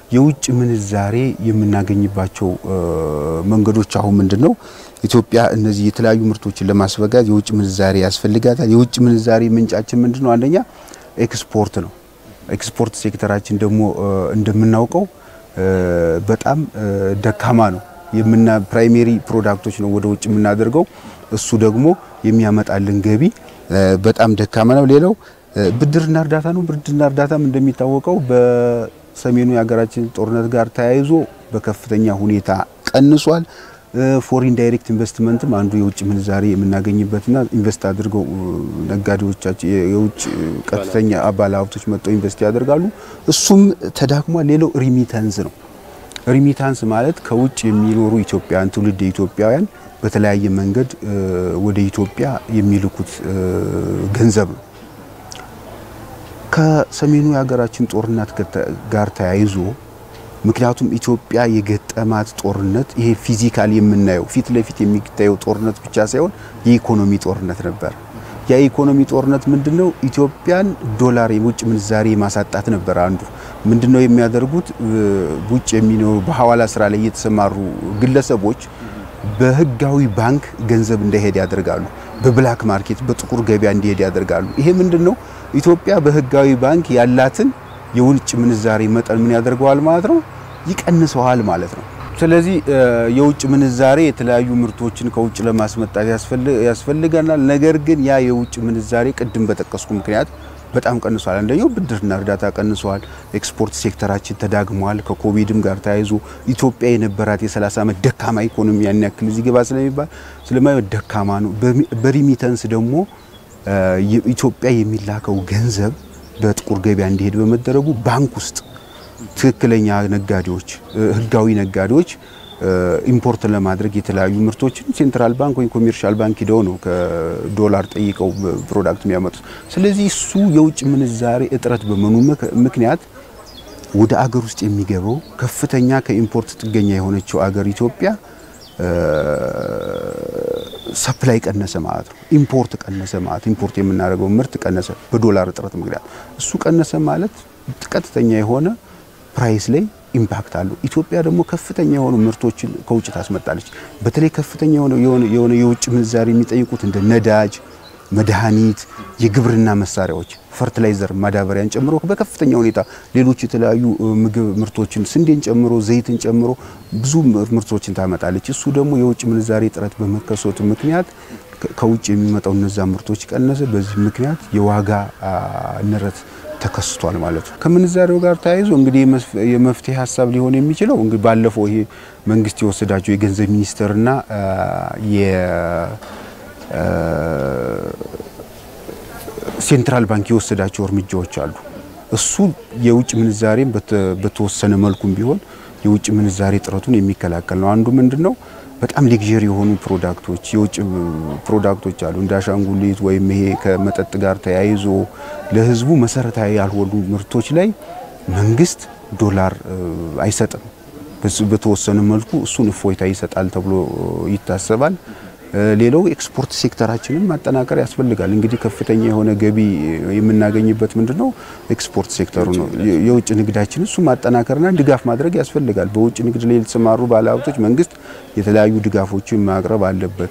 የውጭ ምንዛሬ የምናገኝባቸው መንገዶች አሁን ምንድን ነው? ኢትዮጵያ እነዚህ የተለያዩ ምርቶችን ለማስበጋት የውጭ ምንዛሬ ያስፈልጋታል። የውጭ ምንዛሬ ምንጫችን ምንድን ነው? አንደኛ ኤክስፖርት ነው። ኤክስፖርት ሴክተራችን ደግሞ እንደምናውቀው በጣም ደካማ ነው። የምና ፕራይሜሪ ፕሮዳክቶች ነው ወደ ውጭ የምናደርገው። እሱ ደግሞ የሚያመጣልን ገቢ በጣም ደካማ ነው። ሌላው ብድርና እርዳታ ነው። ብድርና እርዳታም እንደሚታወቀው በሰሜኑ የሀገራችን ጦርነት ጋር ተያይዞ በከፍተኛ ሁኔታ ቀንሷል። ፎሪን ዳይሬክት ኢንቨስትመንትም አንዱ የውጭ ምንዛሬ የምናገኝበትና ኢንቨስት አድርገው ነጋዴዎቻችን የውጭ ቀጥተኛ ባለ ሀብቶች መጥተው ኢንቨስት ያደርጋሉ። እሱም ተዳክሟል። ሌላው ሪሚታንስ ነው። ሪሚታንስ ማለት ከውጭ የሚኖሩ ኢትዮጵያውያን ትውልድ ኢትዮጵያውያን በተለያየ መንገድ ወደ ኢትዮጵያ የሚልኩት ገንዘብ ነው። ከሰሜኑ የሀገራችን ጦርነት ጋር ተያይዞ ምክንያቱም ኢትዮጵያ የገጠማት ጦርነት ይሄ ፊዚካል የምናየው ፊት ለፊት የሚታየው ጦርነት ብቻ ሳይሆን የኢኮኖሚ ጦርነት ነበር። የኢኮኖሚ ጦርነት ምንድነው? ኢትዮጵያን ዶላር የውጭ ምንዛሬ ማሳጣት ነበር አንዱ። ምንድነው የሚያደርጉት? ውጭ የሚኖሩ በሐዋላ ስራ ላይ የተሰማሩ ግለሰቦች በህጋዊ ባንክ ገንዘብ እንዳይሄድ ያደርጋሉ። በብላክ ማርኬት በጥቁር ገበያ እንዲሄድ ያደርጋሉ። ይሄ ምንድነው? ኢትዮጵያ በህጋዊ ባንክ ያላትን የውጭ ምንዛሬ መጠን ምን ያደርገዋል ማለት ነው? ይቀንሰዋል ማለት ነው። ስለዚህ የውጭ ምንዛሬ የተለያዩ ምርቶችን ከውጭ ለማስመጣት ያስፈልገናል። ነገር ግን ያ የውጭ ምንዛሬ ቅድም በጠቀስኩ ምክንያት በጣም ቀንሷል። አንደኛው ብድርና እርዳታ ቀንሷል። ኤክስፖርት ሴክተራችን ተዳግሟል። ከኮቪድም ጋር ተያይዞ ኢትዮጵያ የነበራት የ30 ዓመት ደካማ ኢኮኖሚ ያን ያክል እዚህ ገባ ስለሚባል ስለማይወድ ደካማ ነው። በሪሚተንስ ደግሞ ኢትዮጵያ የሚላከው ገንዘብ በጥቁር ገበያ እንዲሄድ በመደረጉ ባንክ ውስጥ ትክክለኛ ነጋዴዎች፣ ህጋዊ ነጋዴዎች ኢምፖርት ለማድረግ የተለያዩ ምርቶችን ሴንትራል ባንክ ወይም ኮሜርሻል ባንክ ሂደው ነው ከዶላር ጠይቀው ፕሮዳክት የሚያመጡት። ስለዚህ እሱ የውጭ ምንዛሬ እጥረት በመኑ ምክንያት ወደ አገር ውስጥ የሚገባው ከፍተኛ ከኢምፖርት ጥገኛ የሆነችው አገር ኢትዮጵያ ሰፕላይ ቀነሰ ማለት ነው። ኢምፖርት ቀነሰ ማለት ኢምፖርት የምናደርገው ምርት ቀነሰ በዶላር እጥረት ምክንያት። እሱ ቀነሰ ማለት ቀጥተኛ የሆነ ፕራይስ ላይ ኢምፓክት አለው። ኢትዮጵያ ደግሞ ከፍተኛ የሆኑ ምርቶችን ከውጭ ታስመጣለች። በተለይ ከፍተኛ የሆነ የውጭ ምንዛሪ የሚጠይቁት እንደ ነዳጅ፣ መድኃኒት፣ የግብርና መሳሪያዎች፣ ፈርቲላይዘር፣ ማዳበሪያን ጨምሮ በከፍተኛ ሁኔታ ሌሎች የተለያዩ ምግብ ምርቶችን ስንዴን ጨምሮ ዘይትን ጨምሮ ብዙ ምርቶችን ታመጣለች። እሱ ደግሞ የውጭ ምንዛሬ እጥረት በመከሰቱ ምክንያት ከውጭ የሚመጣው እነዛ ምርቶች ቀነሰ። በዚህ ምክንያት የዋጋ ንረት ተከስቷል ማለት ነው። ከምንዛሬው ጋር ተያይዞ እንግዲህ የመፍትሄ ሀሳብ ሊሆን የሚችለው እንግዲህ ባለፈው ይሄ መንግስት የወሰዳቸው የገንዘብ ሚኒስቴርና የሴንትራል ባንክ የወሰዳቸው እርምጃዎች አሉ። እሱ የውጭ ምንዛሬን በተወሰነ መልኩም ቢሆን የውጭ ምንዛሬ ጥረቱን የሚከላከል ነው። አንዱ ምንድን ነው በጣም ሌግዠሪ የሆኑ ፕሮዳክቶች የውጭ ፕሮዳክቶች አሉ እንደ አሻንጉሊት ወይም ይሄ ከመጠጥ ጋር ተያይዞ ለሕዝቡ መሰረታዊ ያልሆኑ ምርቶች ላይ መንግስት ዶላር አይሰጥም። በተወሰነ መልኩ እሱን እፎይታ ይሰጣል ተብሎ ይታሰባል። ሌላው ኤክስፖርት ሴክተራችንን ማጠናከር ያስፈልጋል። እንግዲህ ከፍተኛ የሆነ ገቢ የምናገኝበት ምንድነው ኤክስፖርት ሴክተሩ ነው። የውጭ ንግዳችን እሱ ማጠናከርና ድጋፍ ማድረግ ያስፈልጋል። በውጭ ንግድ ላይ የተሰማሩ ባለሀብቶች መንግስት የተለያዩ ድጋፎችን ማቅረብ አለበት።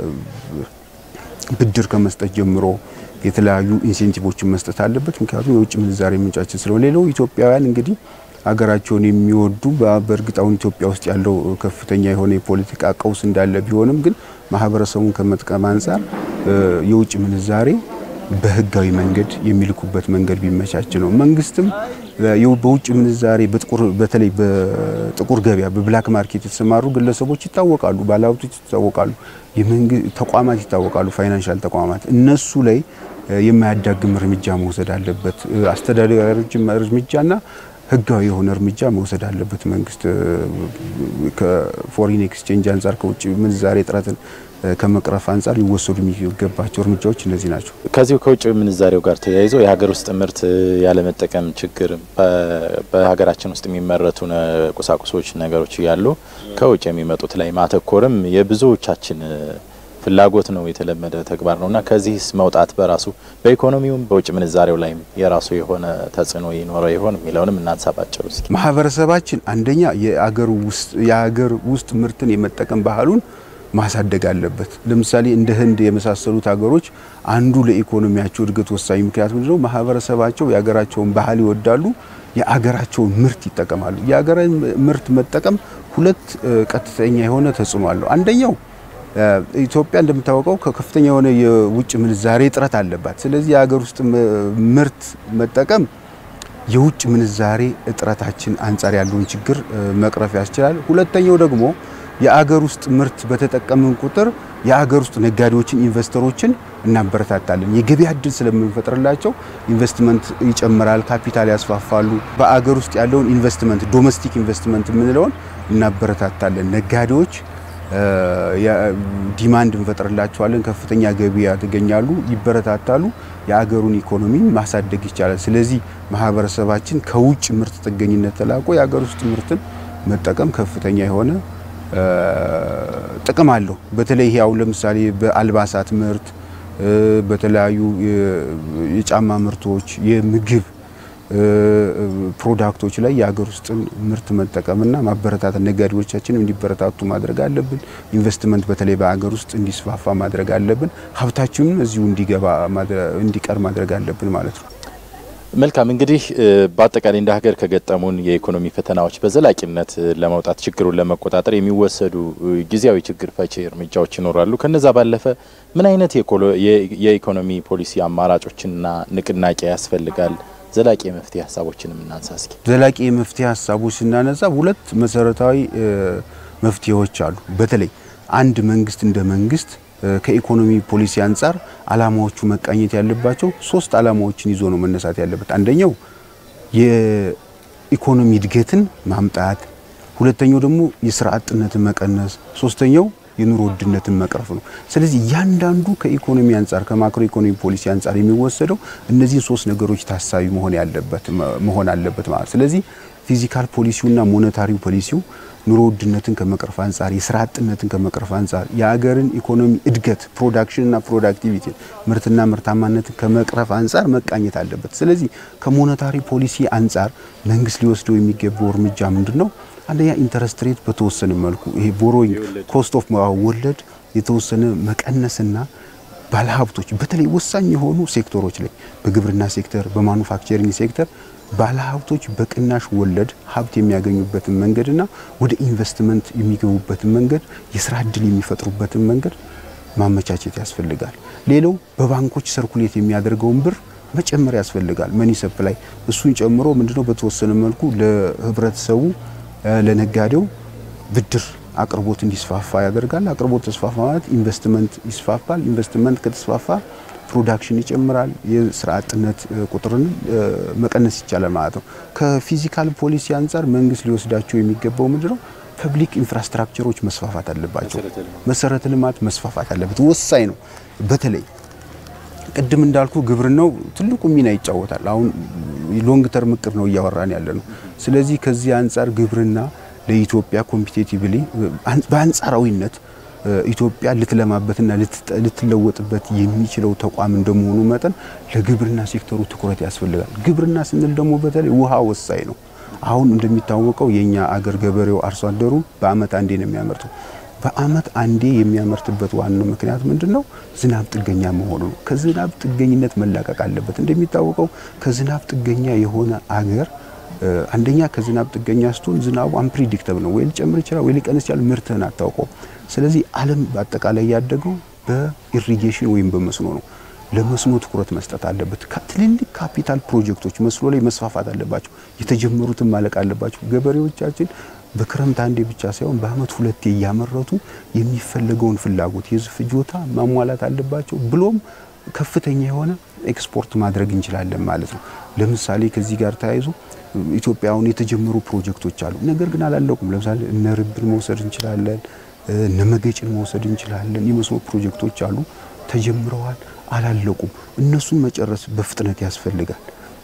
ብድር ከመስጠት ጀምሮ የተለያዩ ኢንሴንቲቮችን መስጠት አለበት። ምክንያቱም የውጭ ምንዛሬ ምንጫችን ስለሆነ ሌላው ኢትዮጵያውያን እንግዲህ ሀገራቸውን የሚወዱ በእርግጥ አሁን ኢትዮጵያ ውስጥ ያለው ከፍተኛ የሆነ የፖለቲካ ቀውስ እንዳለ ቢሆንም ግን ማህበረሰቡን ከመጥቀም አንጻር የውጭ ምንዛሬ በህጋዊ መንገድ የሚልኩበት መንገድ ቢመቻች ነው። መንግስትም በውጭ ምንዛሬ በተለይ በጥቁር ገበያ በብላክ ማርኬት የተሰማሩ ግለሰቦች ይታወቃሉ፣ ባለሀብቶች ይታወቃሉ፣ ተቋማት ይታወቃሉ፣ ፋይናንሻል ተቋማት እነሱ ላይ የማያዳግም እርምጃ መውሰድ አለበት። አስተዳደራዊ እርምጃና ህጋዊ የሆነ እርምጃ መውሰድ አለበት መንግስት። ከፎሪን ኤክስቼንጅ አንጻር ከውጭ ምንዛሬ እጥረትን ከመቅረፍ አንጻር ሊወሰዱ የሚገባቸው እርምጃዎች እነዚህ ናቸው። ከዚሁ ከውጭ ምንዛሬው ጋር ተያይዞ የሀገር ውስጥ ምርት ያለመጠቀም ችግር በሀገራችን ውስጥ የሚመረቱ ቁሳቁሶች፣ ነገሮች እያሉ ከውጭ የሚመጡት ላይ ማተኮርም የብዙዎቻችን ፍላጎት ነው፣ የተለመደ ተግባር ነው እና ከዚህስ መውጣት በራሱ በኢኮኖሚውም በውጭ ምንዛሬው ላይም የራሱ የሆነ ተጽዕኖ ይኖረው ይሆን የሚለውንም እናንሳባቸው እስኪ። ማህበረሰባችን አንደኛ የአገር ውስጥ የአገር ውስጥ ምርትን የመጠቀም ባህሉን ማሳደግ አለበት። ለምሳሌ እንደ ህንድ የመሳሰሉት ሀገሮች አንዱ ለኢኮኖሚያቸው እድገት ወሳኝ ምክንያት ምንድነው? ማህበረሰባቸው የሀገራቸውን ባህል ይወዳሉ፣ የአገራቸውን ምርት ይጠቀማሉ። የአገራዊ ምርት መጠቀም ሁለት ቀጥተኛ የሆነ ተጽዕኖ አለው። አንደኛው ኢትዮጵያ እንደምታወቀው ከፍተኛ የሆነ የውጭ ምንዛሬ እጥረት አለባት። ስለዚህ የሀገር ውስጥ ምርት መጠቀም የውጭ ምንዛሬ እጥረታችን አንጻር ያለውን ችግር መቅረፍ ያስችላል። ሁለተኛው ደግሞ የአገር ውስጥ ምርት በተጠቀምን ቁጥር የአገር ውስጥ ነጋዴዎችን፣ ኢንቨስተሮችን እናበረታታለን። የገበያ እድል ስለምንፈጥርላቸው ኢንቨስትመንት ይጨምራል፣ ካፒታል ያስፋፋሉ። በአገር ውስጥ ያለውን ኢንቨስትመንት ዶሜስቲክ ኢንቨስትመንት የምንለውን እናበረታታለን። ነጋዴዎች ዲማንድ እንፈጥርላቸዋለን፣ ከፍተኛ ገቢ ያገኛሉ፣ ይበረታታሉ። የአገሩን ኢኮኖሚ ማሳደግ ይቻላል። ስለዚህ ማህበረሰባችን ከውጭ ምርት ጥገኝነት ተላቆ የአገር ውስጥ ምርትን መጠቀም ከፍተኛ የሆነ ጥቅም አለው። በተለይ ይሄ አሁን ለምሳሌ በአልባሳት ምርት፣ በተለያዩ የጫማ ምርቶች፣ የምግብ ፕሮዳክቶች ላይ የሀገር ውስጥን ምርት መጠቀምና ማበረታታት ነጋዴዎቻችንም እንዲበረታቱ ማድረግ አለብን። ኢንቨስትመንት በተለይ በሀገር ውስጥ እንዲስፋፋ ማድረግ አለብን። ሀብታችንም እዚሁ እንዲገባ እንዲቀር ማድረግ አለብን ማለት ነው። መልካም እንግዲህ በአጠቃላይ እንደ ሀገር ከገጠሙን የኢኮኖሚ ፈተናዎች በዘላቂነት ለመውጣት ችግሩን ለመቆጣጠር የሚወሰዱ ጊዜያዊ ችግር ፈቺ እርምጃዎች ይኖራሉ። ከነዛ ባለፈ ምን አይነት የኢኮኖሚ ፖሊሲ አማራጮችና ንቅናቄ ያስፈልጋል? ዘላቂ የመፍትሄ ሀሳቦችንም እናንሳ እስኪ። ዘላቂ የመፍትሄ ሀሳቦች ስናነሳ ሁለት መሰረታዊ መፍትሄዎች አሉ። በተለይ አንድ መንግስት እንደ መንግስት ከኢኮኖሚ ፖሊሲ አንጻር አላማዎቹ መቃኘት ያለባቸው ሶስት አላማዎችን ይዞ ነው መነሳት ያለበት። አንደኛው የኢኮኖሚ እድገትን ማምጣት፣ ሁለተኛው ደግሞ የስራ አጥነትን መቀነስ፣ ሶስተኛው የኑሮ ውድነትን መቅረፍ ነው። ስለዚህ እያንዳንዱ ከኢኮኖሚ አንጻር ከማክሮ ኢኮኖሚ ፖሊሲ አንጻር የሚወሰደው እነዚህን ሶስት ነገሮች ታሳቢ መሆን ያለበት መሆን አለበት ማለት ስለዚህ ፊዚካል ፖሊሲውና ሞኔታሪው ፖሊሲው ኑሮ ውድነትን ከመቅረፍ አንጻር የስራ አጥነትን ከመቅረፍ አንጻር የሀገርን ኢኮኖሚ እድገት ፕሮዳክሽንና ፕሮዳክቲቪቲ ምርትና ምርታማነትን ከመቅረፍ አንጻር መቃኘት አለበት። ስለዚህ ከሞኔታሪ ፖሊሲ አንጻር መንግስት ሊወስደው የሚገባው እርምጃ ምንድን ነው? አንደኛ ኢንተረስት ሬት በተወሰነ መልኩ ይሄ ቦሮይንግ ኮስት ኦፍ ወለድ የተወሰነ መቀነስና ባለሀብቶች በተለይ ወሳኝ የሆኑ ሴክተሮች ላይ በግብርና ሴክተር፣ በማኑፋክቸሪንግ ሴክተር ባለሀብቶች በቅናሽ ወለድ ሀብት የሚያገኙበትን መንገድና ወደ ኢንቨስትመንት የሚገቡበትን መንገድ የስራ እድል የሚፈጥሩበትን መንገድ ማመቻቸት ያስፈልጋል። ሌላው በባንኮች ሰርኩሌት የሚያደርገውን ብር መጨመር ያስፈልጋል። መኒ ሰፕላይ እሱን ጨምሮ ምንድነው በተወሰነ መልኩ ለህብረተሰቡ ለነጋዴው ብድር አቅርቦት እንዲስፋፋ ያደርጋል። አቅርቦት ተስፋፋ ማለት ኢንቨስትመንት ይስፋፋል። ኢንቨስትመንት ከተስፋፋ ፕሮዳክሽን ይጨምራል። የስራ አጥነት ቁጥርን መቀነስ ይቻላል ማለት ነው። ከፊዚካል ፖሊሲ አንጻር መንግስት ሊወስዳቸው የሚገባው ምንድነው? ፐብሊክ ኢንፍራስትራክቸሮች መስፋፋት አለባቸው። መሰረተ ልማት መስፋፋት አለበት፣ ወሳኝ ነው። በተለይ ቅድም እንዳልኩ ግብርናው ትልቁ ሚና ይጫወታል። አሁን ሎንግ ተርም እቅድ ነው እያወራን ያለ ነው። ስለዚህ ከዚህ አንጻር ግብርና ለኢትዮጵያ ኮምፒቴቲቭሊ በአንጻራዊነት ኢትዮጵያ ልትለማበትና ልትለወጥበት የሚችለው ተቋም እንደመሆኑ መጠን ለግብርና ሴክተሩ ትኩረት ያስፈልጋል። ግብርና ስንል ደግሞ በተለይ ውሃ ወሳኝ ነው። አሁን እንደሚታወቀው የኛ አገር ገበሬው አርሶ አደሩ በአመት አንዴ ነው የሚያመርተው። በአመት አንዴ የሚያመርትበት ዋናው ምክንያት ምንድን ነው? ዝናብ ጥገኛ መሆኑ ነው። ከዝናብ ጥገኝነት መላቀቅ አለበት። እንደሚታወቀው ከዝናብ ጥገኛ የሆነ አገር አንደኛ ከዝናብ ጥገኛ ስትሆን ዝናቡ አንፕሪዲክተብል ነው። ወይ ሊጨምር ይችላል፣ ወይ ሊቀንስ ይችላል። ምርትህን አታውቀው። ስለዚህ ዓለም በአጠቃላይ ያደገው በኢሪጌሽን ወይም በመስኖ ነው። ለመስኖ ትኩረት መስጠት አለበት። ትልልቅ ካፒታል ፕሮጀክቶች መስኖ ላይ መስፋፋት አለባቸው። የተጀመሩትን ማለቅ አለባቸው። ገበሬዎቻችን በክረምት አንዴ ብቻ ሳይሆን በአመት ሁለቴ እያመረቱ የሚፈለገውን ፍላጎት የህዝብ ፍጆታ ማሟላት አለባቸው። ብሎም ከፍተኛ የሆነ ኤክስፖርት ማድረግ እንችላለን ማለት ነው። ለምሳሌ ከዚህ ጋር ተያይዞ ኢትዮጵያ አሁን የተጀመሩ ፕሮጀክቶች አሉ፣ ነገር ግን አላለቁም። ለምሳሌ እነ ርብን መውሰድ እንችላለን፣ እነ መገጭን መውሰድ እንችላለን። የመስኖ ፕሮጀክቶች አሉ፣ ተጀምረዋል፣ አላለቁም። እነሱን መጨረስ በፍጥነት ያስፈልጋል።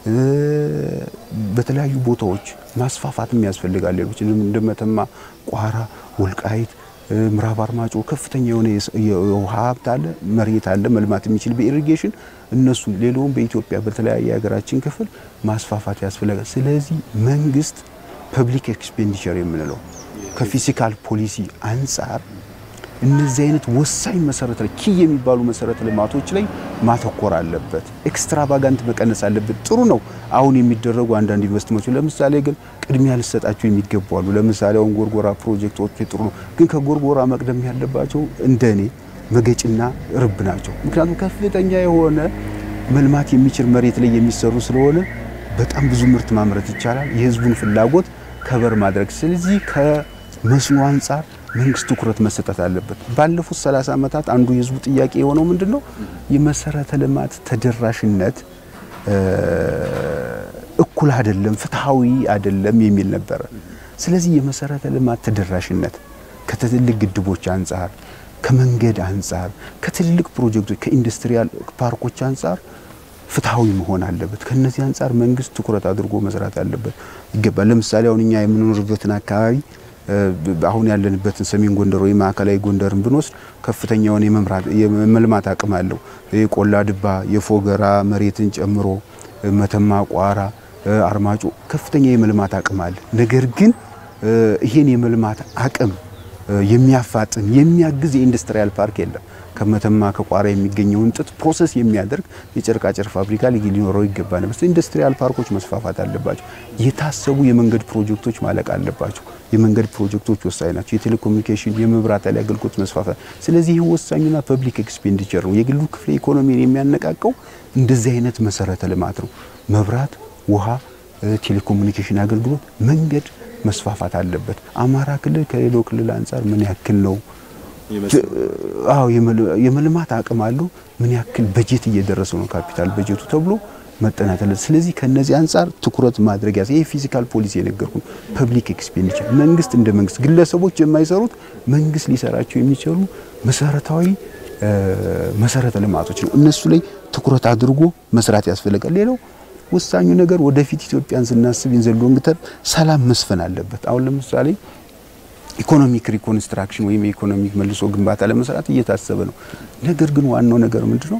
በተለያዩ ቦታዎች ማስፋፋትም ያስፈልጋል። ሌሎች እንደ መተማ፣ ቋራ፣ ወልቃይት ምዕራብ አርማጮ ከፍተኛ የሆነ የውሃ ሀብት አለ፣ መሬት አለ መልማት የሚችል በኢሪጌሽን እነሱ ሌላውም በኢትዮጵያ በተለያየ የሀገራችን ክፍል ማስፋፋት ያስፈልጋል። ስለዚህ መንግስት ፐብሊክ ኤክስፔንዲቸር የምንለው ከፊዚካል ፖሊሲ አንጻር እነዚህ አይነት ወሳኝ መሰረተ ኪ የሚባሉ መሰረተ ልማቶች ላይ ማተኮር አለበት። ኤክስትራቫጋንት መቀነስ አለበት። ጥሩ ነው አሁን የሚደረጉ አንዳንድ ኢንቨስትመንቶች፣ ለምሳሌ ግን ቅድሚያ ሊሰጣቸው የሚገቡ አሉ። ለምሳሌ አሁን ጎርጎራ ፕሮጀክቶች ጥሩ ነው፣ ግን ከጎርጎራ መቅደም ያለባቸው እንደኔ መገጭና ርብ ናቸው። ምክንያቱም ከፍተኛ የሆነ መልማት የሚችል መሬት ላይ የሚሰሩ ስለሆነ በጣም ብዙ ምርት ማምረት ይቻላል። የህዝቡን ፍላጎት ከበር ማድረግ ስለዚህ ከመስኖ አንጻር መንግስት ትኩረት መሰጠት አለበት። ባለፉት 30 ዓመታት አንዱ የህዝቡ ጥያቄ የሆነው ምንድነው? የመሰረተ ልማት ተደራሽነት እኩል አይደለም፣ ፍትሃዊ አይደለም የሚል ነበረ። ስለዚህ የመሰረተ ልማት ተደራሽነት ከትልልቅ ግድቦች አንጻር፣ ከመንገድ አንጻር፣ ከትልልቅ ፕሮጀክቶች፣ ከኢንዱስትሪያል ፓርኮች አንጻር ፍትሃዊ መሆን አለበት። ከነዚህ አንጻር መንግስት ትኩረት አድርጎ መስራት አለበት ይገባል። ለምሳሌ አሁን እኛ የምንኖርበትን አካባቢ አሁን ያለንበትን ሰሜን ጎንደር ወይ ማዕከላዊ ጎንደርን ብንወስድ ከፍተኛውን የመልማት አቅም አለው። የቆላ ድባ፣ የፎገራ መሬትን ጨምሮ መተማ፣ ቋራ፣ አርማጮ ከፍተኛ የመልማት አቅም አለ። ነገር ግን ይሄን የመልማት አቅም የሚያፋጥን የሚያግዝ የኢንዱስትሪያል ፓርክ የለም። ከመተማ ከቋራ የሚገኘውን ጥጥ ፕሮሰስ የሚያደርግ የጨርቃጨርቅ ፋብሪካ ሊኖረው ይገባ ነበር። ኢንዱስትሪያል ፓርኮች መስፋፋት አለባቸው። የታሰቡ የመንገድ ፕሮጀክቶች ማለቅ አለባቸው። የመንገድ ፕሮጀክቶች ወሳኝ ናቸው። የቴሌኮሙኒኬሽን፣ የመብራት ኃይል አገልግሎት መስፋፋት። ስለዚህ ይህ ወሳኙና ፐብሊክ ኤክስፔንዲቸር ነው። የግሉ ክፍለ ኢኮኖሚን የሚያነቃቀው እንደዚህ አይነት መሰረተ ልማት ነው። መብራት፣ ውሃ፣ ቴሌኮሙኒኬሽን አገልግሎት፣ መንገድ መስፋፋት አለበት። አማራ ክልል ከሌላው ክልል አንጻር ምን ያክል ነው አዎ የመልማት አቅም አለው። ምን ያክል በጀት እየደረሰው ነው ካፒታል በጀቱ ተብሎ መጠናት አለ። ስለዚህ ከነዚህ አንጻር ትኩረት ማድረግ ያዘ። ይሄ ፊዚካል ፖሊሲ የነገርኩ ፐብሊክ ኤክስፔንዲቸር መንግስት እንደ መንግስት ግለሰቦች የማይሰሩት መንግስት ሊሰራቸው የሚችሉ መሰረታዊ መሰረተ ልማቶች ነው። እነሱ ላይ ትኩረት አድርጎ መስራት ያስፈልጋል። ሌላው ወሳኙ ነገር ወደፊት ኢትዮጵያን ስናስብ ኢን ዘ ሎንግ ተርም ሰላም መስፈን አለበት። አሁን ለምሳሌ ኢኮኖሚክ ሪኮንስትራክሽን ወይም የኢኮኖሚክ መልሶ ግንባታ ለመስራት እየታሰበ ነው። ነገር ግን ዋናው ነገር ምንድነው?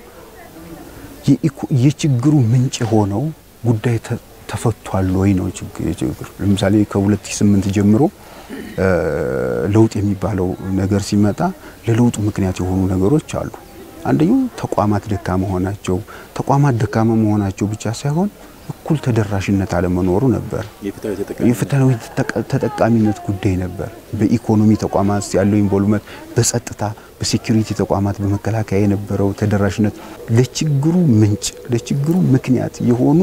የችግሩ ምንጭ የሆነው ጉዳይ ተፈቷል ወይ ነው ችግር። ለምሳሌ ከ2008 ጀምሮ ለውጥ የሚባለው ነገር ሲመጣ ለለውጡ ምክንያት የሆኑ ነገሮች አሉ። አንደኛው ተቋማት ደካማ መሆናቸው፣ ተቋማት ደካማ መሆናቸው ብቻ ሳይሆን እኩል ተደራሽነት አለመኖሩ ነበር። የፍትሃዊ ተጠቃሚነት ጉዳይ ነበር። በኢኮኖሚ ተቋማት ያለው ኢንቮልቭመንት፣ በጸጥታ በሴኩሪቲ ተቋማት በመከላከያ የነበረው ተደራሽነት ለችግሩ ምንጭ ለችግሩ ምክንያት የሆኑ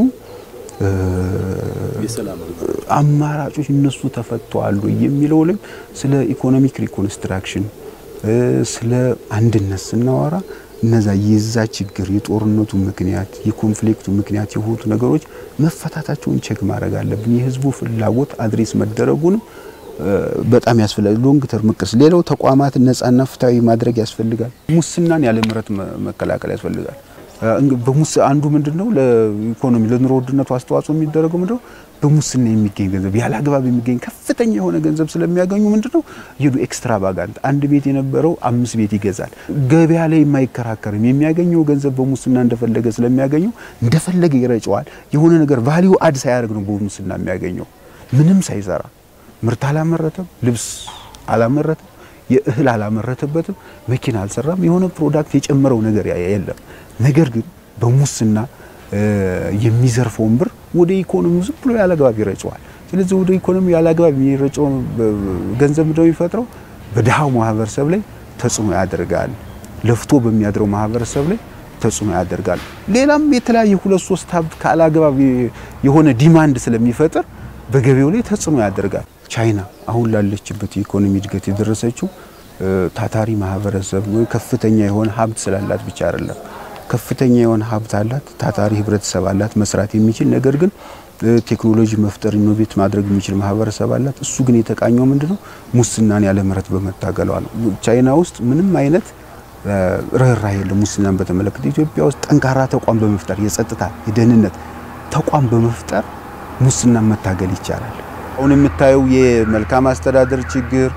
አማራጮች እነሱ ተፈተዋል የሚለው ላይ ስለ ኢኮኖሚክ ሪኮንስትራክሽን ስለ አንድነት ስናወራ እነዛ የዛ ችግር የጦርነቱ ምክንያት የኮንፍሊክቱ ምክንያት የሆኑት ነገሮች መፈታታቸውን ቼክ ማድረግ አለብን። የህዝቡ ፍላጎት አድሬስ መደረጉንም በጣም ያስፈልጋል። ሎንግ ተርም ቅርስ ሌላው ተቋማት ነጻና ፍትሃዊ ማድረግ ያስፈልጋል። ሙስናን ያለ ምህረት መከላከል ያስፈልጋል። በሙስ አንዱ ምንድነው ለኢኮኖሚ ለኑሮ ውድነቱ አስተዋጽኦ የሚደረገው ምንድነው በሙስና የሚገኝ ገንዘብ ያለ አግባብ የሚገኝ ከፍተኛ የሆነ ገንዘብ ስለሚያገኙ ምንድነው ይሉ ኤክስትራቫጋንት አንድ ቤት የነበረው አምስት ቤት ይገዛል። ገበያ ላይ የማይከራከርም የሚያገኘው ገንዘብ በሙስና እንደፈለገ ስለሚያገኘው እንደፈለገ ይረጨዋል። የሆነ ነገር ቫሊዩ አድ ሳያደርግ ነው በሙስና የሚያገኘው ምንም ሳይሰራ ምርት አላመረተም፣ ልብስ አላመረተም፣ የእህል አላመረተበትም፣ መኪና አልሰራም፣ የሆነ ፕሮዳክት የጨመረው ነገር የለም። ነገር ግን በሙስና የሚዘርፈውን ብር ወደ ኢኮኖሚው ዝም ብሎ ያለአግባብ ይረጨዋል። ስለዚህ ወደ ኢኮኖሚው ያለአግባብ የሚረጨው ገንዘብ ምንድነው የሚፈጥረው? በድሃው ማህበረሰብ ላይ ተጽዕኖ ያደርጋል። ለፍቶ በሚያድረው ማህበረሰብ ላይ ተጽዕኖ ያደርጋል። ሌላም የተለያየ ሁለት ሶስት ሀብት ካለአግባብ የሆነ ዲማንድ ስለሚፈጥር በገበያው ላይ ተጽዕኖ ያደርጋል። ቻይና አሁን ላለችበት የኢኮኖሚ እድገት የደረሰችው ታታሪ ማህበረሰብ ከፍተኛ የሆነ ሀብት ስላላት ብቻ አይደለም። ከፍተኛ የሆነ ሀብት አላት፣ ታታሪ ህብረተሰብ አላት፣ መስራት የሚችል ነገር ግን ቴክኖሎጂ መፍጠር ኢኖቬት ማድረግ የሚችል ማህበረሰብ አላት። እሱ ግን የተቃኘው ምንድነው? ሙስናን ያለ ምህረት በመታገሏ ነው። ቻይና ውስጥ ምንም አይነት ርኅራኄ የለም ሙስናን በተመለከተ። ኢትዮጵያ ውስጥ ጠንካራ ተቋም በመፍጠር የጸጥታ የደህንነት ተቋም በመፍጠር ሙስናን መታገል ይቻላል። አሁን የምታየው የመልካም አስተዳደር ችግር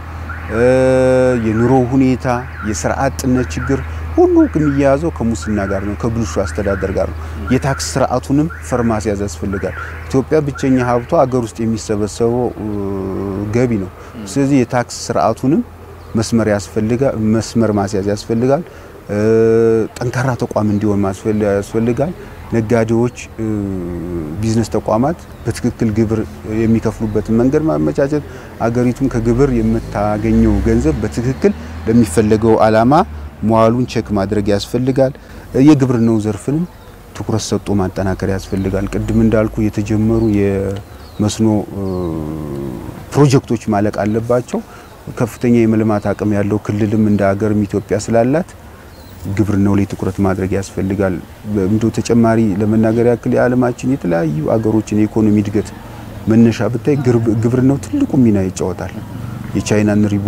የኑሮ ሁኔታ፣ የስራ አጥነት ችግር ሁሉ የሚያያዘው ከሙስና ጋር ነው፣ ከብልሹ አስተዳደር ጋር ነው። የታክስ ስርዓቱንም ፈር ማስያዝ ያስፈልጋል። ኢትዮጵያ ብቸኛ ሀብቷ አገር ውስጥ የሚሰበሰበው ገቢ ነው። ስለዚህ የታክስ ስርዓቱንም መስመር ያስፈልጋል፣ መስመር ማስያዝ ያስፈልጋል። ጠንካራ ተቋም እንዲሆን ያስፈልጋል። ነጋዴዎች፣ ቢዝነስ ተቋማት በትክክል ግብር የሚከፍሉበትን መንገድ ማመቻቸት፣ አገሪቱም ከግብር የምታገኘው ገንዘብ በትክክል ለሚፈለገው ዓላማ መዋሉን ቼክ ማድረግ ያስፈልጋል። የግብርናው ዘርፍንም ትኩረት ሰጥቶ ማጠናከር ያስፈልጋል። ቅድም እንዳልኩ የተጀመሩ የመስኖ ፕሮጀክቶች ማለቅ አለባቸው። ከፍተኛ የመልማት አቅም ያለው ክልልም እንደ ሀገርም ኢትዮጵያ ስላላት ግብርናው ላይ ትኩረት ማድረግ ያስፈልጋል። እንዶ ተጨማሪ ለመናገር ያክል የዓለማችን የተለያዩ አገሮችን የኢኮኖሚ እድገት መነሻ ብታይ ግብርናው ትልቁ ሚና ይጫወታል። የቻይናን ሪቦ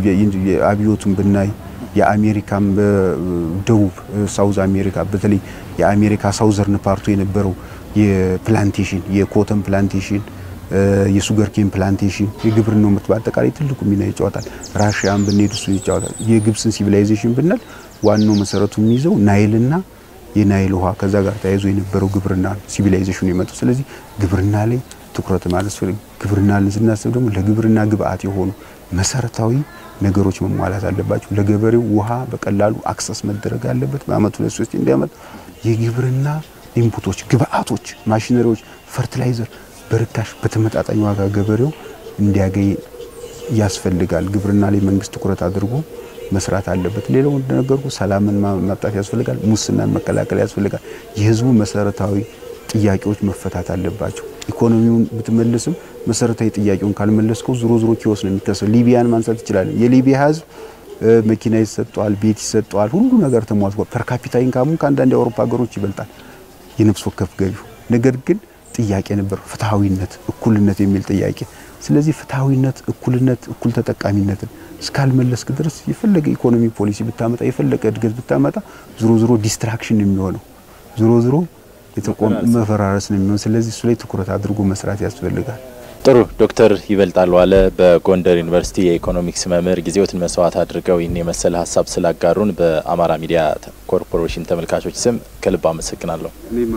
አብዮቱን ብናይ የአሜሪካም በደቡብ ሳውዝ አሜሪካ በተለይ የአሜሪካ ሳውዘርን ፓርቱ የነበረው የፕላንቴሽን የኮተን ፕላንቴሽን የሱገር ኬን ፕላንቴሽን የግብርናው ምርት በአጠቃላይ ትልቁ ሚና ይጫወታል። ራሽያን ብንሄድ እሱ ይጫወታል። የግብፅን ሲቪላይዜሽን ብናል ዋናው መሰረቱ የሚይዘው ናይልና የናይል ውሃ ከዛ ጋር ተያይዞ የነበረው ግብርና ሲቪላይዜሽኑ የመጡ ስለዚህ ግብርና ላይ ትኩረት ማለት ግብርና ስናስብ ደግሞ ለግብርና ግብአት የሆኑ መሰረታዊ ነገሮች መሟላት አለባቸው። ለገበሬው ውሃ በቀላሉ አክሰስ መደረግ አለበት። በአመቱ ሁለት ሶስት እንዲያመጥ የግብርና ኢንፑቶች፣ ግብአቶች፣ ማሽነሪዎች፣ ፈርቲላይዘር በርካሽ በተመጣጣኝ ዋጋ ገበሬው እንዲያገኝ ያስፈልጋል። ግብርና ላይ መንግስት ትኩረት አድርጎ መስራት አለበት። ሌላው እንደነገርኩ ሰላምን ማምጣት ያስፈልጋል። ሙስናን መከላከል ያስፈልጋል። የህዝቡ መሰረታዊ ጥያቄዎች መፈታት አለባቸው። ኢኮኖሚውን ብትመልስም መሰረታዊ ጥያቄውን ካልመለስከው ዞሮ ዞሮ ኪዮስ ነው የሚከሰው። ሊቢያን ማንሳት ይችላለን። የሊቢያ ህዝብ መኪና ይሰጠዋል፣ ቤት ይሰጠዋል፣ ሁሉ ነገር ተሟልቷል። ፐርካፒታ ኢንካሙን ከአንዳንድ የአውሮፓ ሀገሮች ይበልጣል የነፍስ ወከፍ ገቢው። ነገር ግን ጥያቄ ነበር ፍትሐዊነት፣ እኩልነት የሚል ጥያቄ። ስለዚህ ፍትሐዊነት፣ እኩልነት፣ እኩል ተጠቃሚነትን እስካልመለስክ ድረስ የፈለገ ኢኮኖሚ ፖሊሲ ብታመጣ የፈለገ እድገት ብታመጣ ዞሮ ዞሮ ዲስትራክሽን የሚሆነው ዞሮ ዞሮ የተቆም መፈራረስ ነው የሚሆን። ስለዚህ እሱ ላይ ትኩረት አድርጎ መስራት ያስፈልጋል። ጥሩ ዶክተር ይበልጣል ዋለ በጎንደር ዩኒቨርሲቲ የኢኮኖሚክስ መምህር ጊዜዎትን መስዋዕት አድርገው ይህን የመሰለ ሀሳብ ስላጋሩን በአማራ ሚዲያ ኮርፖሬሽን ተመልካቾች ስም ከልብ አመሰግናለሁ።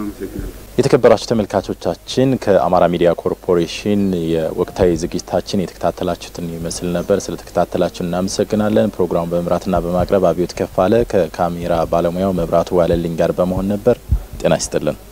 የተከበራችሁ ተመልካቾቻችን ከአማራ ሚዲያ ኮርፖሬሽን የወቅታዊ ዝግጅታችን የተከታተላችሁትን ይመስል ነበር። ስለተከታተላችሁ እናመሰግናለን። ፕሮግራሙን በመምራትና በማቅረብ አብዮት ከፋለ ከካሜራ ባለሙያው መብራቱ ዋለልኝ ጋር በመሆን ነበር። ጤና ይስጥልን።